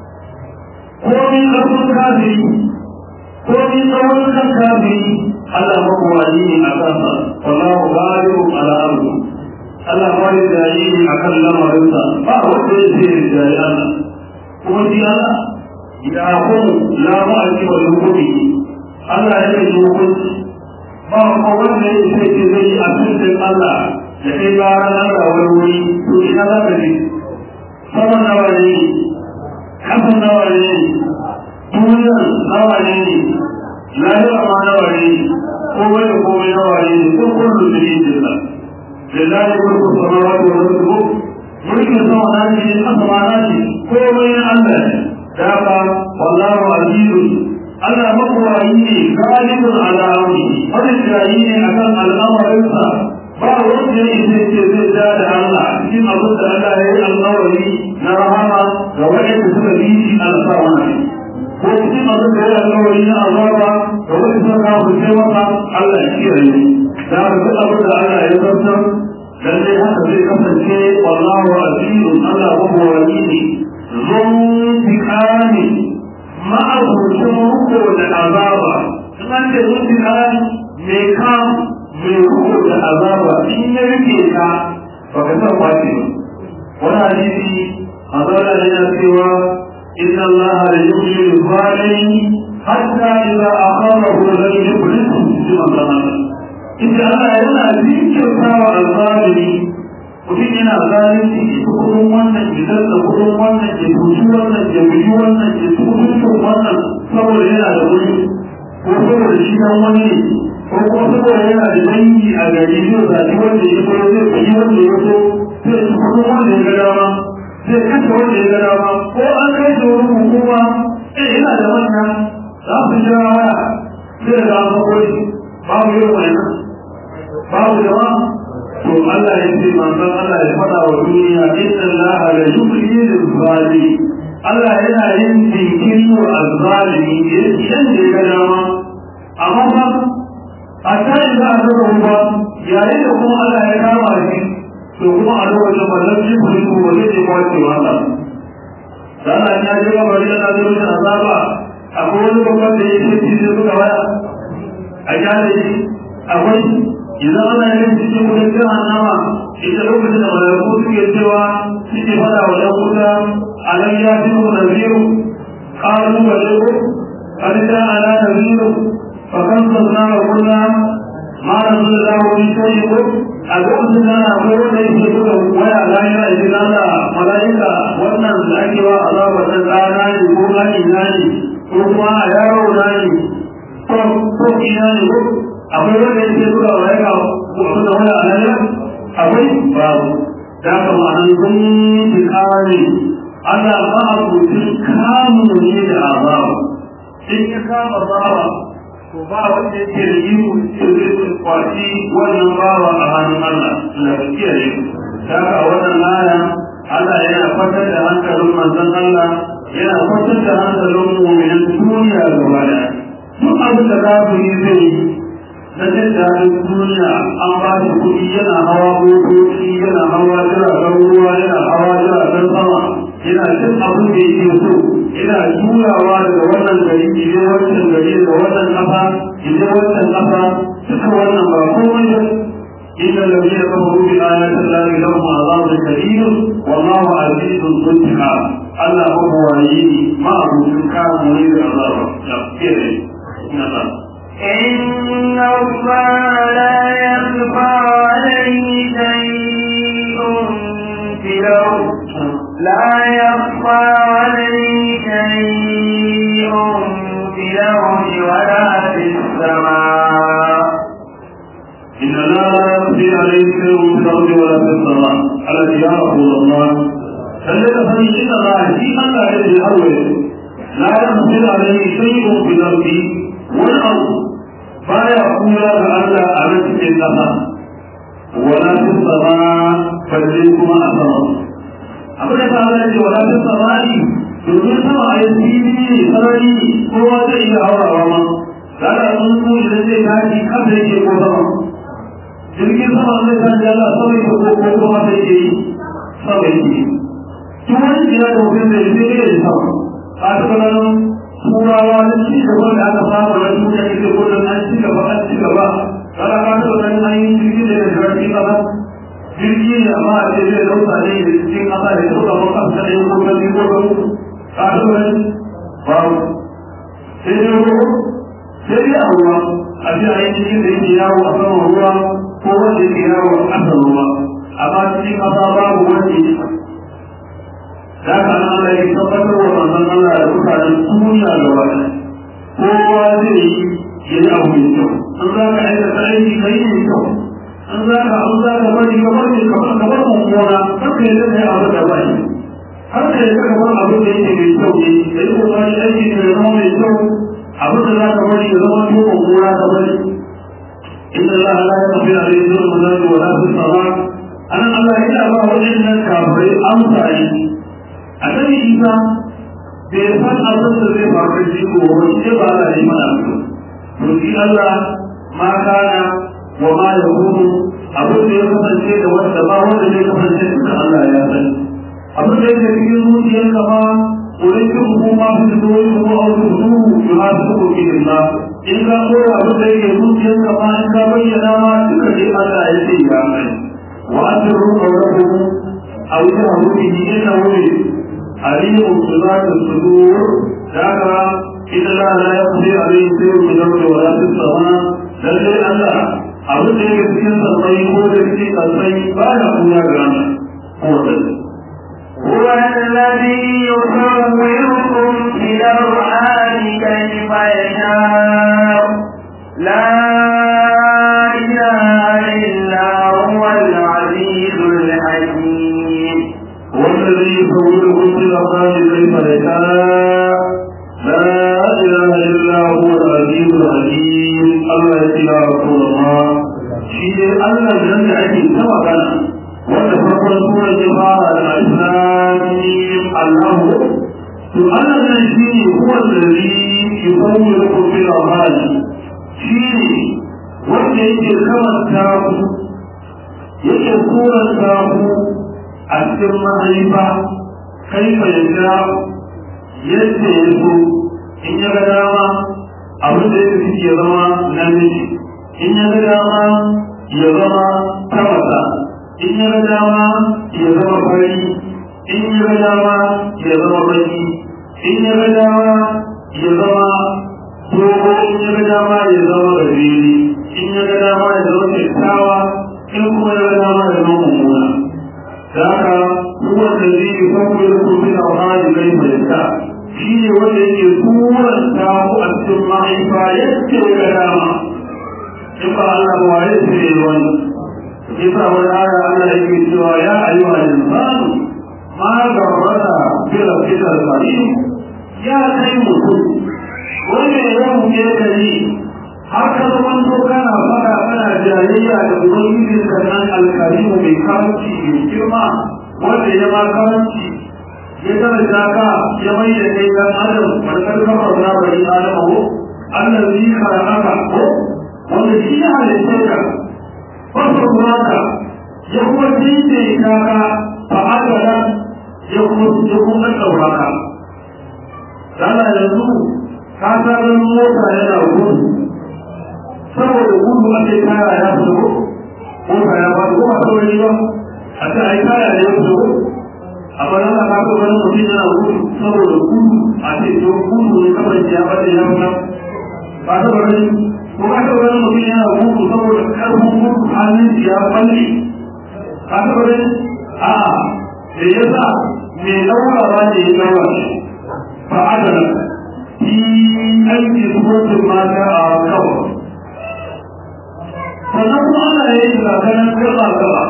ko min karfin kafiri ko min tsawon kan kafiri Allah ba ko wayi ne a kansa wallahu ghalibun ala amri Allah ba da jayi ne akan lamarinsa ba wanda ya ce jayi Allah kuma shi Allah ya kun la ma'aki wa hukumi Allah ya yi hukunci ba ko wanda ya ce ce zai yi a cikin Allah da kai ba ranar da wani wuri to ina za ka je sama nawa ne kasan nawa ne duniyar nawa ne lahira ma nawa ne komai da komai nawa ne ko kullu da yin jinna lillahi mulku samawati wal ardi mulkin sama na ne kasa ma na ne komai na Allah ne da haka wallahu azizun Allah makwayi ne galibin al'amari wani jayi ne akan al'amarinsa ba wanda ya isa ce zai ja da Allah cikin abin da Allah ya yi alƙawari na rahama ga waɗanda suka bi shi alƙawari ko cikin abin da ya yi alƙawari na azaba ga wanda suka kawo ce masa Allah ya kiyaye da haka duk abin da Allah ya zartar lallai haka zai kasance wallahu azizun Allah makwayi ne zon tikani ma'abucin ruko da azaba in an ce zon tikani mai kam mai ruko da azaba in ya rike ka ba ka san kwace ba wani hadisi azaba yana cewa inna Allah la yuhyi zalimi hatta idza akharahu lam yuflihu bi man inda Allah yana jinkirta wa al-zalimi mutum yana zalunci ya ci kudin wannan ya dalla kudin wannan ya tuci wannan ya buji wannan ya ci kudin wannan saboda yana da wuri ko saboda shi dan wani ne ko kuma saboda yana da dangi a gari zai zaɓi wanda ya so zai fi wanda ya so zai ci kudin wanda ya ga dama zai kashe wanda ya ga dama ko an kai da wani hukuma eh yana da manya za su jira waya zai ga an babu yin wannan babu jama to Allah ya ce manzon Allah ya faɗa wa duniya inna Allah la yubli lil zalimi Allah yana yin jinkiri wa azzalimi idan da ya ga dama amma ba a kai za a zama ruwa yayin da kuma Allah ya kama shi to kuma a lokacin wannan jikin ko ba zai kwace wa Allah dan Allah ya ji ga bari da zai da azaba akwai wani babban da yake cikin suka waya a jale shi akwai idan ana yin cikin kudin jahannama ita lokacin da malaiku suke cewa suke fada wa ɗan wuta alam ya fi mu naziru qalu baliku qad ja'ana naziru fa kan sanna wa qulna ma nazzala min shay'in a lokacin da akwai wanda yake buga waya lahira idan Allah malaika wannan da ake wa azaba ta tsana ne ko gani na ne ko kuma a yaro na ne ko ko ina ne ko akwai wanda yake buga waya ga da waya a lahira akwai babu da ka ma'anar sun yi kare Allah ba a kucin kamun ne da azabu in ya kama bawa to ba wanda yake da iko ce zai kwaci wannan bawa a hannun Allah na kiyaye ta ka wannan aya Allah yana fatar da hankalin manzon Allah yana fatar da hankalin mu'minin duniya gaba da duk abin da za ku yi zai yi na jin daɗin duniya an ba shi kuɗi yana hawa motoci yana hawa jiragen ruwa yana hawa jiragen sama yana cin abin da yake so yana turawa daga wannan gari ije wancan gari daga wannan ƙasa ije wancan ƙasa duka wannan ba komai ba إن الذين كفروا بآيات الله لهم عذاب شديد والله عزيز ذو انتقام الله هو وليني ما هو سكان مريد العذاب يغفر إن الله لا يخفى عليه شيء في الأرض لا يخفى عليه شيء في الأرض ولا في السماء إن لا يخفي عليه شيء في الأرض ولا في السماء الذي يا رسول الله فلذا فإن الله في الله الذي أول لا يخفي عليه شيء في الأرض والأرض فلا يقول لك على في السماء ولا في السماء فليكم أسرار abin da ta ce wala ta samari domin sama a yanzu ne sarari kowa zai iya haurawa ma da da sun su idan zai tashi kasa yake ko sama jirgin sama zai tashi Allah sama yake ko ko kuma sai yake yi sama yake tun wani jira da mutum zai zai iya yi sama a taɓa ganin turawa da ci gaba da aka samu na duniya yake gudun an ci gaba an ci gaba kada ka taɓa ganin an yi jirgin da ya jirgin kasa jirgi ne amma a ce zai dauka ne da cikin ƙasa da ta ɗaukar ƙasa da yin kuma biyu ko ɗau ƙasar babu sai dai ruwa sai dai a ruwa a ce a yi cikin da yake yawo a saman ruwa ko wanda yake yawo a ƙasar ruwa amma cikin ƙasa babu wanda ya da ka nan Allah ya tabbatar wa manzon Allah da mutanen duniya gaba ɗaya kowa zai yi ya yi abu mai kyau an za ka aikata aiki kai ne kyau an za ka an za ka bari ka bari ka bar ka bar mummuna har ka yadda kai abu da ba shi har ka yadda ka bar abin da yake mai kyau ne da yi kokari aiki da zama mai kyau abin da za ka bari ya zama to mummuna ka bari inna Allah la yaghfi alayhi dhulma wa la tusara anan Allah yana ba wadannan kafirai amsa yi annabi Isa bai san abin da zai faru da shi ko wani sai ba Allah ya yi mana to shi Allah ma kana wa ma ya kunu abin da ya kasance da wanda ba wanda zai kasance da Allah ya sani abin da yake cikin zuciyar ka ma wurin kin hukuma su da wani kuma a wani hukumu ya ma su ko kin Allah in ka koya abin da yake zuciyar ka ma in ka bayyana ma duka dai Allah ya ce ya mai wa asru qawluhu aw jahu bihi innahu alimun bi dhati sudur daga inna la la yaqdi alayhi shay'un min al-ardi wa la fis-sama lallai Allah abin da yake cikin sassai ko da cikin sassai ba ya kuma ga rana ko da هو الذي يصوركم في الأرحام كيف يشاء لا إله إلا هو العزيز الحكيم هو الذي يصوركم في الأرحام كيف يشاء لا إله إلا هو العزيز الحكيم الله يا رسول الله shi Allah nan da ake ta magana wanda farkon sura ya fara da al-Islamim Allahu to Allah nan shi ne huwa alladhi yusawwirukum fil arham shi ne wanda yake kamanta ku yake suranta ku a cikin mahaifa kaifa yadda yadda ya so in ya ga dama abin da yake suke zama namiji in ya ga dama ya zama tamasa in ya ga dama ya zama fari in ya ga dama ya zama baki in ya ga dama ya zama dogo in ya ga dama ya zama gajeri in ya ga dama ya zama kyakkyawa in kuma ya ga dama ya zama mummuna da haka huwa da zai yi kwakwai da kuma bin alhali kai mai ta shi ne wanda yake turanta ku a cikin mahaifa yadda ya ga dama in ba Allah ba waye su ne wani yasa wani aya Allah yake cewa ya ayyuha insanu ma garrata bi rabbika al-karim ya kai mutum wanda ya buke ka yi har ka zaman to kana fara kana jayayya da ubangiji ka nan al-karim mai karanci mai girma wanda ya ma karanci ya daraja ka ya mai da kai dan adam barkar kafar na bari adamu allazi khalaqaka ko wanda shi ya halitta ka wasu mata ya kuma daidaita ka fa adala ya kuma ya kuma ɗaura ka dala yanzu ka san mota yana gudu saboda gudu ake kaya ya fito mota ya ba ko ba sauri ba a ce ai kaya ne ya fito a bana ka ka ga wani mutum yana gudu saboda gudu a ce to gudu ne kamar ya bada ya fita ba saboda ko ka ga wani mutum yana gudu saboda karfin gudu hannun ya balle ka saboda a da yasa mai daurawa ne ya daura shi fa adala fi aiki suratun mata a kawai sannan kuma ana yi zaganen gaba gaba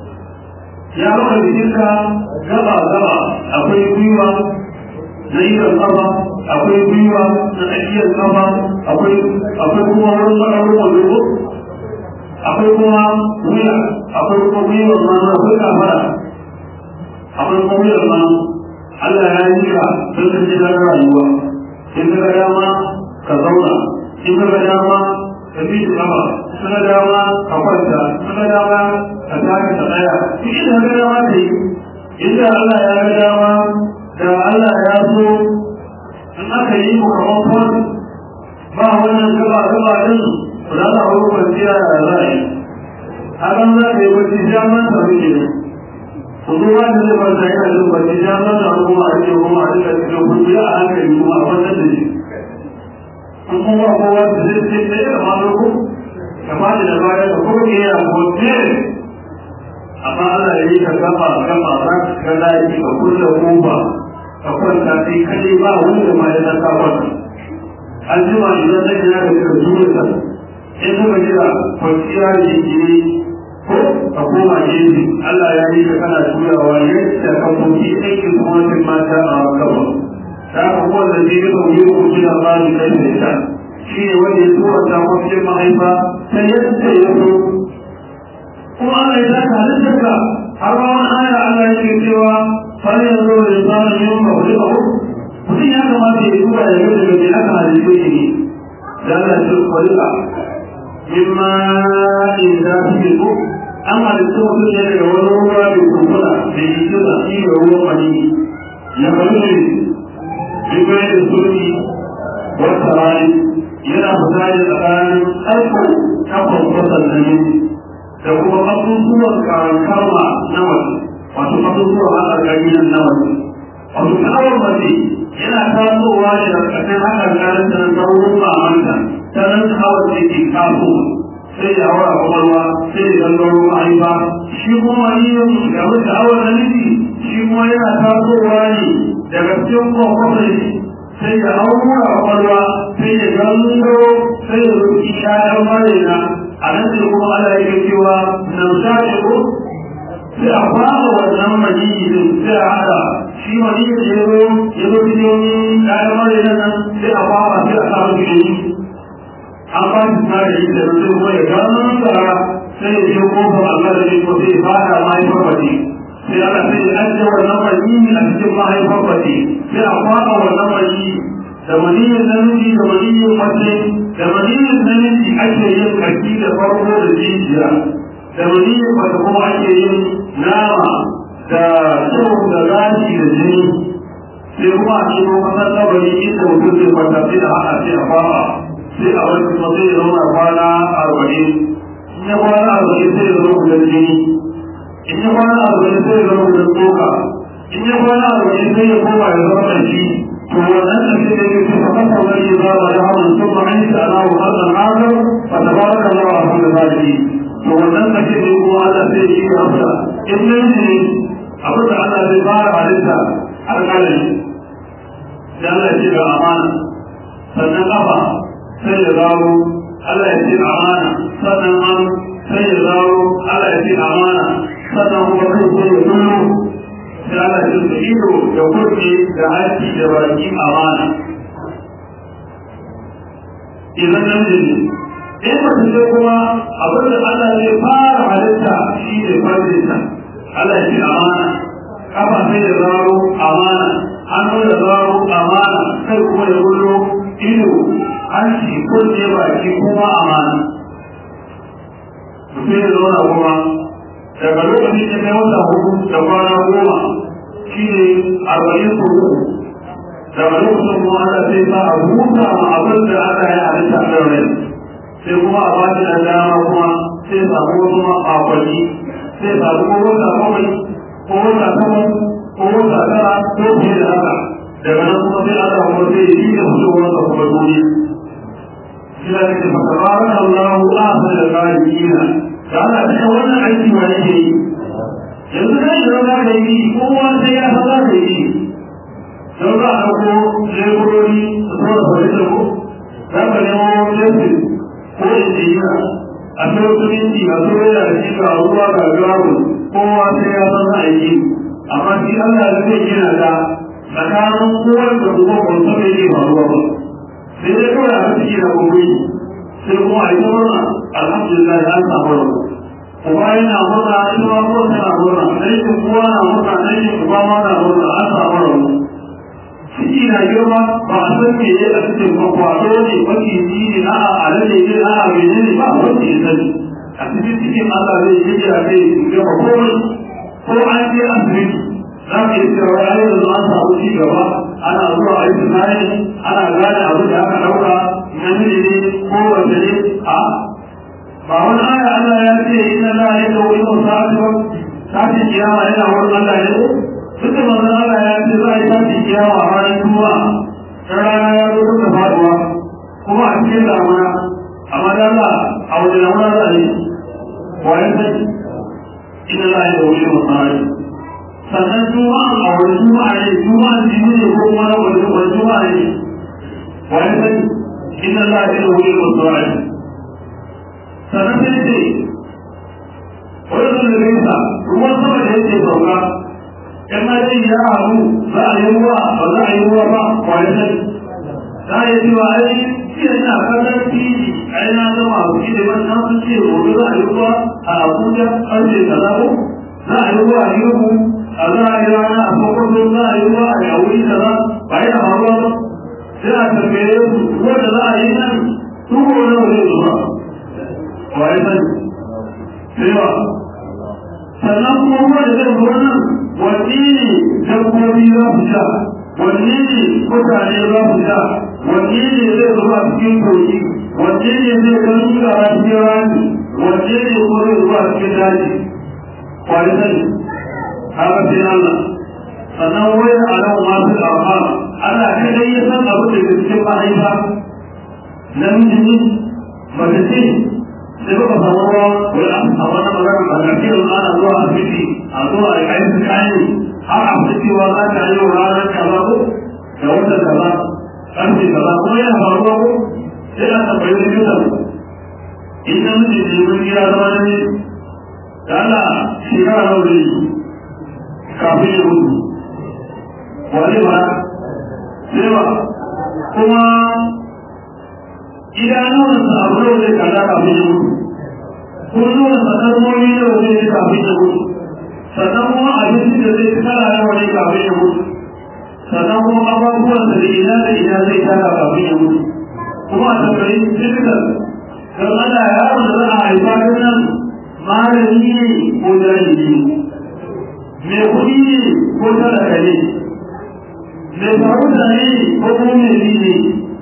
ya raba jikinka gaba gaba akwai gwiwa na idan kafa akwai gwiwa na tsakiyar kafa akwai akwai kuma wurin ɓararru wando akwai kuma wuya akwai kuma gwiwar ma na akwai kafara akwai kuma wuyar ma Allah ya yi ka don ka ji daga rayuwa in ka ga dama ka zauna in ka ga dama ka bi da kafa in ka ga dama ka kwanta in ka ga dama ka tashi ka tsaya duk inda ka ga dama ka yi inda Allah ya ga dama da Allah ya so in aka yi mu kamar kwan ba wannan gaba gaba din ba za ta hau kwanciya da za a yi hakan za ka yi bacci jaman sa muke ne ku zo ba da zai kwanta yana jin bacci jaman sa kuma a ce kuma a rika cikin kundi a hankali kuma a kwantar da shi in kuma kowa da zai ce ɗaya da maloko kama da baya da kuma ke yana kwanciya amma Allah ya yi ka gaba gaba za ka ga lafi ka kulle kofa ka kwanta sai kaɗai ba wanda ma ya san ka kwanta an jima idan zai yana da kira zuwa in kuma jira kwanciya ne gine ko ka koma gefe Allah ya yi ka kana turawa yadda ka koki aikin gwamnatin mata a gaba da aka kuma da zai yi kauye ko jira ba ni kai da ita shi ne wanda ya tura ta kwanciyar mahaifa ta yadda ya so kuma Allah ya zaka halittar ka har ma wani aya Allah ya ce cewa fara yanzu da tsarin yin kawai ba mutum ya kamata ya duba da yau daga mai aka halittu shi ne da Allah ya ce kwalika mimma in za su yi ko an halittu mutum ne daga wani ruwa mai kunkuna da yi kira shi ga ruwan mani ya faru ne duk wani da sulki wata rani yana fita ne tsakanin aiko kafin kwasan namiji da kuma abubuwan karantarwa na waje wato abubuwan haɗarƙari nan na waje wato sha'awar mace yana tasowa ne da ƙasar haɗarƙarin da na saurin mamanta ta nan sha'awar da ke taso sai ya hawa kwakwalwa sai ya gangaro mahaifa shi kuma yin ga sha'awar na nufi shi kuma yana tasowa ne daga cikin kwakwalwa sai ya haura kwakwalwa sai ya gangaro sai ya rufi ƴaƴan marina a nan sai kuma Allah yake cewa nan shafe ko sai a fara wannan maniyi din sai a hada shi maniyi da ya zo ya zo cikin kayan mara nan sai a fara sai a samu gini an ba shi na da ita sai kuma ya gano da sai ya je kofar Allah da ko sai ya fada mahaifar bace sai Allah sai ya ajiye wannan mani a cikin mahaifar bace sai a kwaba wannan mani da maniyin namiji da maniyin mace da maniyin namiji ake yin kashi da farko da jijiya da maniyin mace kuma ake yin nama da kyau da gashi da jini sai kuma a cikin kasar kabari inda mutum zai kwanta sai da haka sai a fara sai a wani kuma sai ya zauna kwana arba'in in ya kwana arba'in sai ya zama gudan jini in ya kwana arba'in sai ya zama gudan tsoka in ya kwana arba'in sai ya koma ya zama ƙarfi to wannan ƙarfi da yake fa kasa wani ya zama da hawan sun ma an ta ana wa hasan hazar fa tabaraka Allah a kan zalimi to wannan ƙarfi da kuma Allah sai ya yi hasa in ne ne abin da Allah zai fara halitta alƙalami da Allah ce ga amana sannan kafa sai ya zaro Allah ya ce amana sannan an sai ya zaro Allah ya ce amana sannan kuma kai sai ya zuro sai Allah ya ce ido da kurki da haƙi da baki amana idan nan ne in mutum sai kuma abin da Allah zai fara halitta shi ne farjinta Allah ya ce amana kafa sai ya zaro amana hannu da zaro amana kai kuma ya gudu ido hanci kunne baki kuma amana mutum ya zauna kuma daga lokacin da kai wata hudu da kwana goma shi ne arba'in ko uku daga lokacin kuma Allah sai sa a huta ma abin da aka yi a bisa kan rai sai kuma a bata da dama kuma sai samu wasu makonni sai samu ko wata bakwai ko wata takwas ko wata tara ko fiye da haka daga nan kuma sai Allah kuma sai ya yi da fitowar da kuma duniya shi da nake fa tabaraka Allahu ahsan al-qadirin da Allah ta wannan aiki wa yake yi yanzu kai da za ka yi kowa sai ya san za ka yi don za a ko leburori su zo da fahimtar ko za ka nemo lefi ko injiniya a sai minti a zo da shi ga ruwa ga gawun kowa sai ya san za a yi amma shi Allah zai gina da tsakanin kowar da kuma kwanso da yake faruwa ba sai dai kawai a ciki da gobe sai kuma a yi ta murna alhamdulillah ya samu rabu kuma yana murna ita ma kowa tana murna aikin kowa na murna aikin kuma ma na murna an samu rabu ciki na girma ba a san me ya a cikin kwakwado ne maciji ne a alade ne a mene ne ba wanda ya sani a cikin cikin Allah zai yi a kai gaba komai ko an je asibiti za ka yi cewa ya yi an samu ci gaba ana zuwa a yi tunani ana gane abu da aka ɗauka namiji ne ko wace ne a ba wani aya Allah ya ce inna la ya kawo yin sa'atu ba sa'atin kiyama yana wurin Allah ne duk da manzon Allah ya ce za a yi sa'atin kiyama a ranar juma'a ta rana ya zo duka faduwa kuma a cikin damuna amma da Allah a wajen damuna za a yi wa ya sani inna la ya kawo yin sa'atu sannan juma'a a wani juma'a ne juma'a jini ne ko kuma wani wani juma'a ne wani sani inna Allah ya wuri wasu ra'ayi sannan sai ce wani sun da nisa ruwan sama da yake sauka in ma dai ya haru za a yi ruwa ba za a yi ruwa ba wani sani za a yi cewa ai jiya ina kallon fili ai na zama a kuɗi da wani sun ce gobe za a yi ruwa a abuja ƙarfe kaza ko za a yi ruwa a yi a za a yi rana a kwakwato za a yi ruwa a yawuri da za ba yi da haruwa ba sai a tambaye su ruwa da za a yi nan tuko na wani zuwa ba yi sani sai ba sannan kuma ruwa da zai zuwa nan wanne ne dabbobi za su sha wanne ne mutane za su sha wanne ne zai zuwa cikin kogi wanne ne zai kan shiga a cikin rani wanne ne ko zai zuwa cikin daji ba yi sani haka sai Allah sannan wayar a nan masu arha Allah kai dai ya san abu da cikin mahaifa namiji ne mace ce sai ba samu ruwa wai a wannan magana ba da kiran ana zuwa asibiti a zuwa a kai su kayan har a fi cewa za ka yi wa ranar kaza ko da wata kaza karfe kaza ko yana faruwa ko sai a tambayi likitan in namiji ne mun gida zama ne da Allah shekara nawa zai yi kafin ya mutu wani ba sai ba kuma idanuwansa abu da zai kalla kafin ya mutu ko zuwa sanarwoyi da wajen ya kafin ya mutu sannan kuma abinci da zai kala na wani kafin ya mutu sannan kuma abubuwan da ina da ina zai tara kafin ya mutu kuma a tambayi dukkan don Allah yaron da za a haifa ta nan malami ne ko jahili ne mai kuɗi ne ko talaka ne mai sarauta ne ko kuma mai ne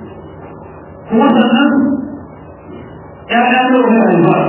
kuma sannan ‘ya'ya da wani haifa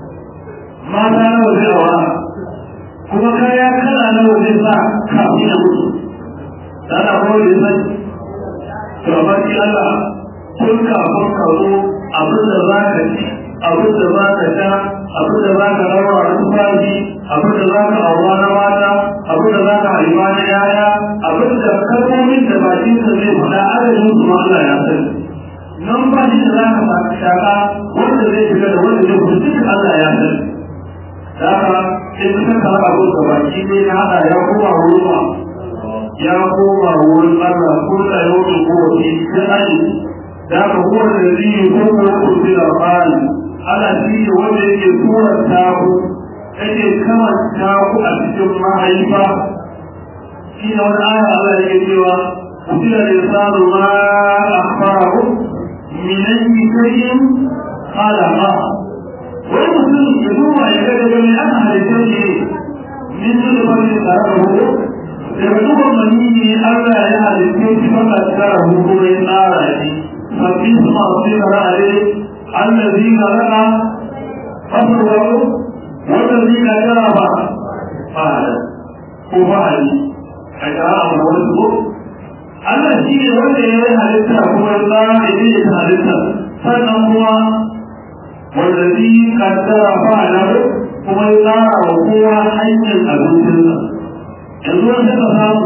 mata na waje awa kuma kaya kala na waje sa kafin ya mutu da ana kuma da sai to amma shi Allah tun kafin ka zo abin da za ka ci abin da za ka sha abin da za ka rawa a tufafi abin da za ka aura na mata abin da za ka haifa na yaya abin da kalmomin da bakinsa zai faɗa adadin su Allah ya sani nan ba shi da za ka faɗi shaka wanda zai shiga da wanda zai fita duk Allah ya sani da haka sai ka saka abin da baki ne ya haɗa ya koma wurin ya koma wurin Allah ko da yau da kowace ta aji da haka kowane da zai yi ko ko ko fi da fari Allah shi ne wanda yake turar taku yake kamanta ku a cikin mahaifa shi ne wani aya Allah yake cewa قتل الإنسان ما أخبره من أي شيء قال ما والمسلم يدور يكاد من أهل الشيء من نطفة قرره يبدو مني ألا يهل الشيء فقد كره هو النار ففي ثم أصير عليه الذي خلق فصوره والذي جرب قال هو فعل حكاه ورزقه Allah shi ne wanda ya yi halitta kuma ya tsara ya yi ta halitta sannan kuma wanda zai kaddara fa'ala kuma ya tsara wa kowa hanyar abincinsa yanzu wanda ka samu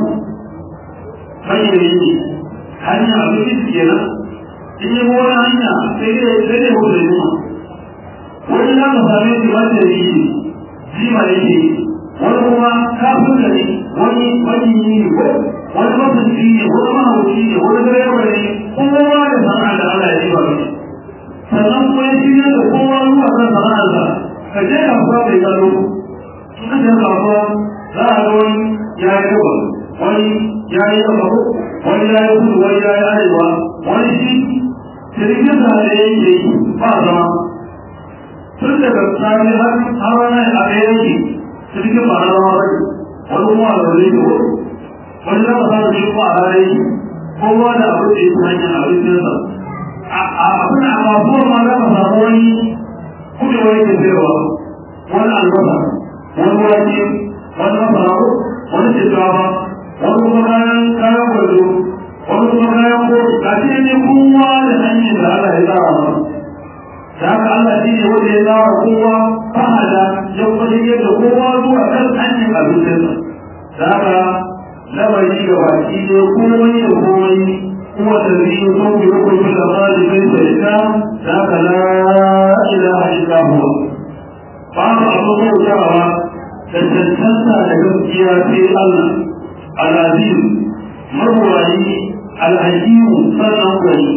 hanyar yi hanyar abinci su kenan in yi wani hanya sai dai sai dai wuce jima wani za ka same shi wanda yi jima yake wani kuma kafin da ne wani wani yi ne wani masanci ne wani mahauci ne wani direba ne kowa da sana'a da Allah ya yi ba mai sannan kuma ya shirya da kowa zuwa kan sana'arsa ka je kasuwa bai gano in ka je kasuwa za a ga wani ya yi gaba wani ya yi gaba wani ya yi kudu wani ya yi arewa wani shi cirikin da da ya yi ba zama tun daga tsari har har wani a ɗaya yake cirikin ba na zama bai wani kuma a zaune da wani wani zama sa da shi ko a rare kowa da abu da ya hanyar abincinsa a abin a kasuwar ma za ka samu wani kuɗi wani ke sayarwa wani albasa wani wake wani masara wani shinkafa wani kuma kayan kayan gwarzo wani kuma kayan kofi a ce ne kowa da hanyar da Allah ya tsara ba da haka Allah shi ne wanda ya tsara kowa fahada ya kuma yadda kowa zuwa kan hanyar abincinsa da haka lamari ga baki ne komai da komai kuma da zai yi sau da rukun fi da mali bai da ita da haka la ilaha illa huwa ba mu abu bautawa da cancanta da gaskiya sai Allah al-aziz marwayi al-hakimu sannan gari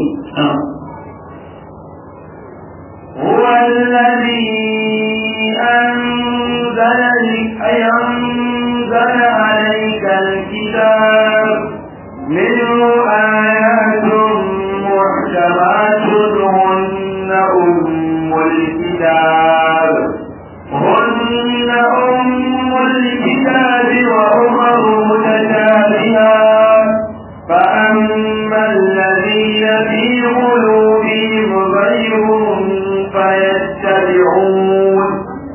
هو الذي أنزل أنزل عليك الكتاب منه آيات محكمات هن أم الكتاب هن أم الكتاب وأخر متشابهات فأما الذين في قلوبهم زيغ فيتبعون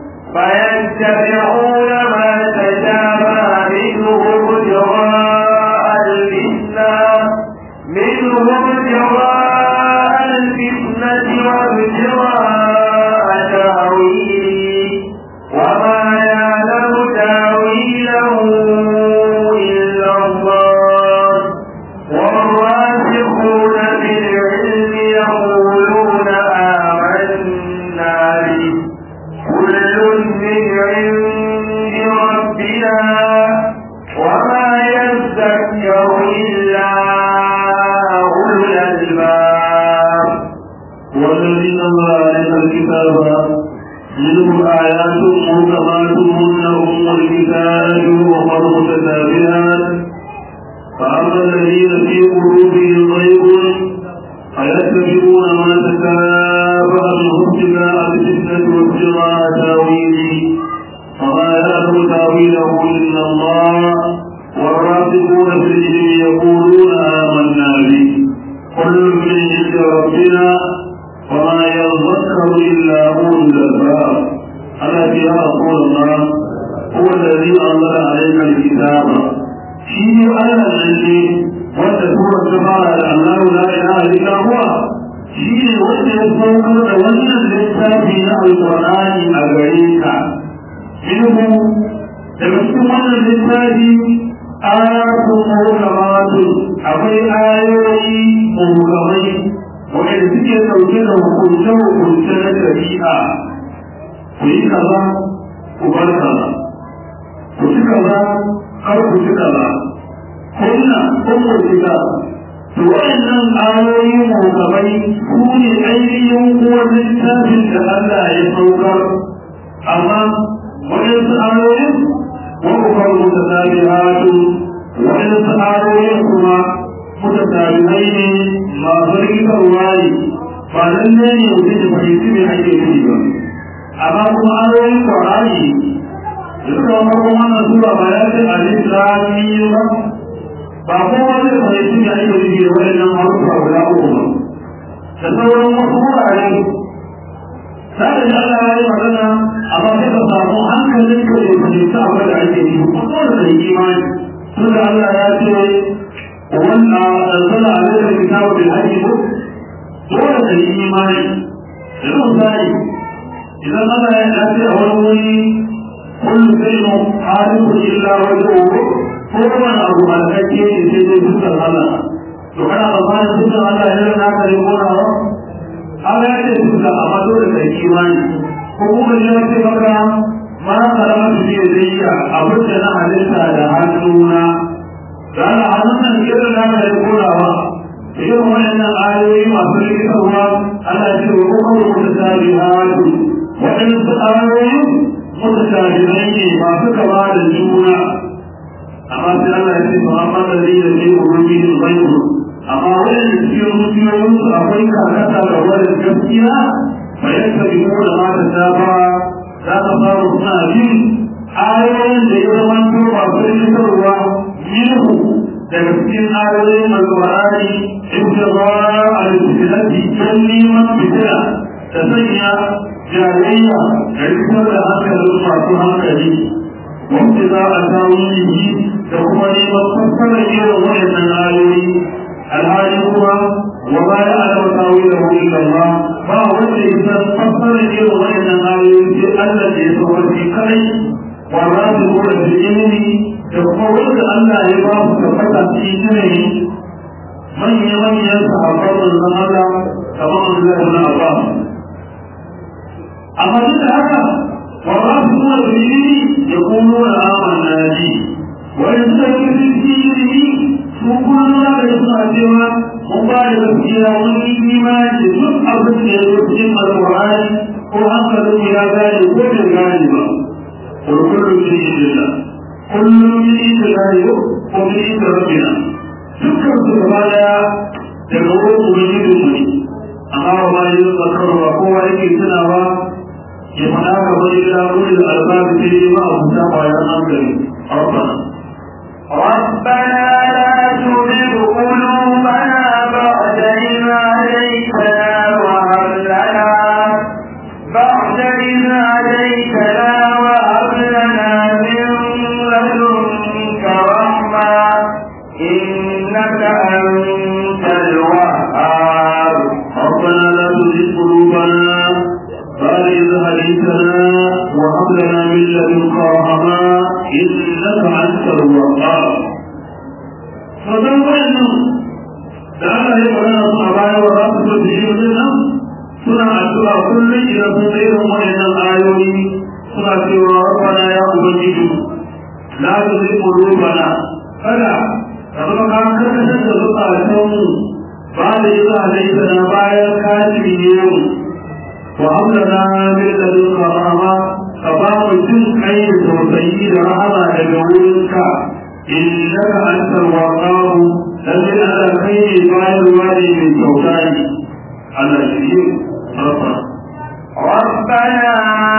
فيتبعون ما تشابه منه ابتغاء الفتنة منه ابتغاء الفتنة وابتغاء تأويله وما يعلم تأويله إلا الله والراسخون في العلم يقولون آمنا به كل من عند بعض متشابهات فأما الذين في قلوبهم زيغ فيتبعون ما تشابه منه ابتغاء الفتنة وابتغاء تاويله وما يعلم تاويله إلا الله والراسخون في العلم يقولون آمنا به كل من عند ربنا وما يذكر إلا أولو الألباب الذي يا رسول الله هو الذي أنزل عليك الكتاب شيء أنا الذي wanda sura ta fara da Allah la ilaha illa huwa shi ne wanda ya saukar da wannan littafi na alqur'ani a gare ka ilmu daga cikin wannan littafi ayatu muhkamatu akwai ayoyi muhkamai wanda suke dauke da hukunce hukunce na shari'a ku yi kaza ku bar kaza ku ci kaza kar ku ci kaza kunna ummu kitab to wayannan ayoyi mukamai su ne ainihin kuwa littafin da Allah ya saukar amma wayansu ayoyin wa ukar mutasabihatu wayansu ayoyin kuma mutasabihai ne masu rikitarwa ne ba lalle ne mutum ya fahimci me ake nufi ba amma kuma ayoyin Qur'ani da suka wani wannan sura ba ya ce alif lam mim ba kowa zai fahimci da ake yi da waɗannan harufa guda uku ba da sauran wasu wurare sai da Allah ya yi magana amma sai ka samu hankalin ka da fahimci abin da ake yi ko da da imani tun da Allah ya ce wanda anzala alaika kitabu bil haqq ko dole da imani da misali idan Allah ya ce a wani wuri kullu shay'in haliku illa wajhuhu kowane abu a kake ne sai dai dukkan Allah to kana tsammanin dukkan Allah ya rana ka ne ko nawa Allah ya ce dukkan amma dole ka yi imani ko kuma ya ce maka ma karama su ne zai yi abin da na halitta da hannuna da Allah hannun nan ya rana ka ne ko nawa irin waɗannan ayoyi masu rikitarwa Allah ya ce wa kuma mutasabihatu waɗansu ayoyi mutasabihai ne masu kama da juna amma sai Allah ya ce fa amma da zai da zai urubi da bayu amma wanda cikin zuciyoyin su akwai karkata da wani gaskiya fa yadda bi mu da mata ta ba za ka samu suna bin ayoyin da ya zama to ba su rikitarwa minhu daga cikin ayoyin alƙur'ani ibtira al-fitilati dan neman fitila da sanya jayayya da rikitar da hankalin masu hankali wanda za a samu yi da kuma neman fassara irin waɗannan ayoyi alhali kuma wa ba ya ala tawi da hu illa Allah ba wanda ya san fassara irin waɗannan ayoyi sai Allah da ya sauka shi kai wa ba su gura da ilimi da kuma wanda Allah ya ba su tabbata cikin ilimi manya manyan sahabban manzon Allah kamar Allah ibn Abbas amma duk da haka والرافضون بالدين يقولون آمنا به ويستكبر بالدين سوكون لا يسمع سوى مبالغ فيها والإيمان جزء أبد يسمع القرآن وأنت إلى ذلك كل غالبا وكل من عند الله كل من عند الله ومن عند ربنا dukkan su gaba daya daga wurin ubangijinmu ne amma ba ma yi zakarwa kowa yake tunawa يمنعك إلى أولي الألباب فيما أفتح وينظر ربنا ربنا لا تزغ قلوبنا بعد إذ هديتنا وهب لنا بعد إذ هديتنا وهب لنا من لدنك رحمة إنك أنت الوهاب ربنا لا تزغ قلوبنا بعد إذ هديتنا وهب لنا من لدنك رحمة إنك أنت الوهاب فذنب أنه da aka yi magana su a baya wa za su so da yi nan suna addu'a kullum idan sun ga irin waɗannan ayoyi suna cewa rabbana ya ubangiji la tuzigh qulubana kada ka zama ka karkatar da zukatan mu ba da yi za a na bayan ka shirye mu wa hamdana min ladunka rahama ka ba mu jin kai da tausayi da rahama daga wurinka إنك أنت الوقار الذي على خير قائل والي من كوكاي على شيء ربنا ربنا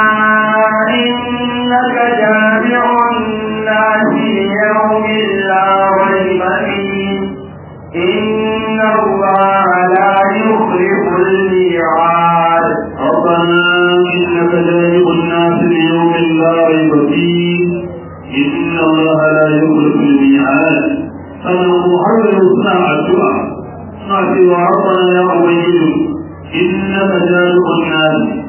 إنك جامع الناس ليوم لا ريب فيه إن الله لا يخلف الميعاد ربنا إنك جامع الناس ليوم لا ريب فيه إن الله لا يخلف الميعاد فنحاول صنع الدعاء صنع ربنا يا أبيد إنك جامع الناس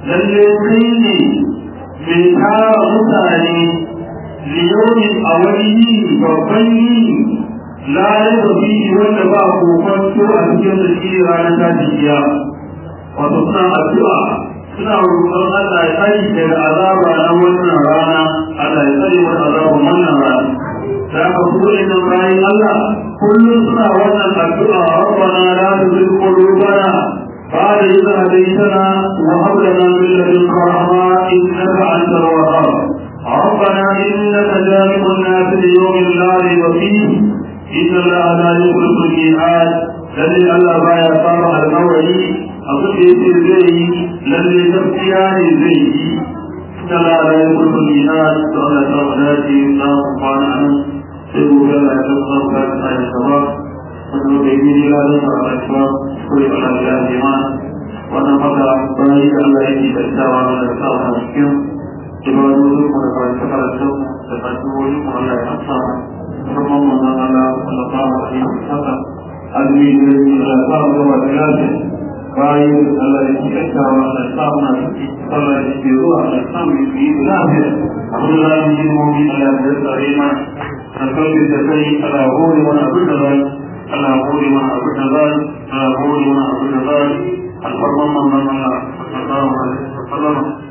لليقين من تارى متاني ليوم أولي وبني لا ريب فيه وتبع كوكوتو أبيض الشيء رانا تاتي وتصنع الدعاء suna roƙon Allah ya tsari daga azaba na wannan rana Allah ya tsari wa azaba wannan rana da aka so ina bayan Allah kullum suna wannan addu'a rabbana la tuzigh qulubana ba'da idh hadaytana wa hab lana min ladunka rahma innaka antal wahhab ربنا إنك جامع الناس ليوم لا ريب فيه إن الله لا يخلف الميعاد الذي الله بايا صار الموعد abin da yake zai yi lalle gaskiya ne zai yi tana da ya kurku nina da Allah ta mu dace za mu kwana nan sai mu ga da ta zama ka ta yi sama wannan da yi ne da ta ba ta ko ya Allah ya ji ma wannan maka bai da Allah yake da tsawa da tsawa cikin ibadu su kuma da ta fara su da ta wani kuma Allah ya amsa kuma mun Allah sallallahu alaihi wasallam azmi da ya samu da lafiya bayan Allah ya cikawa da samun ciki Allah ya ke zuwa da samun yi lafiya Allah ya yi mummi Allah ya tsare ma da kawai da kai Allah hore wani abin da zai Allah hore wani abin da zai Allah hore wani abin da zai alfarman manzon Allah sallallahu alaihi wasallam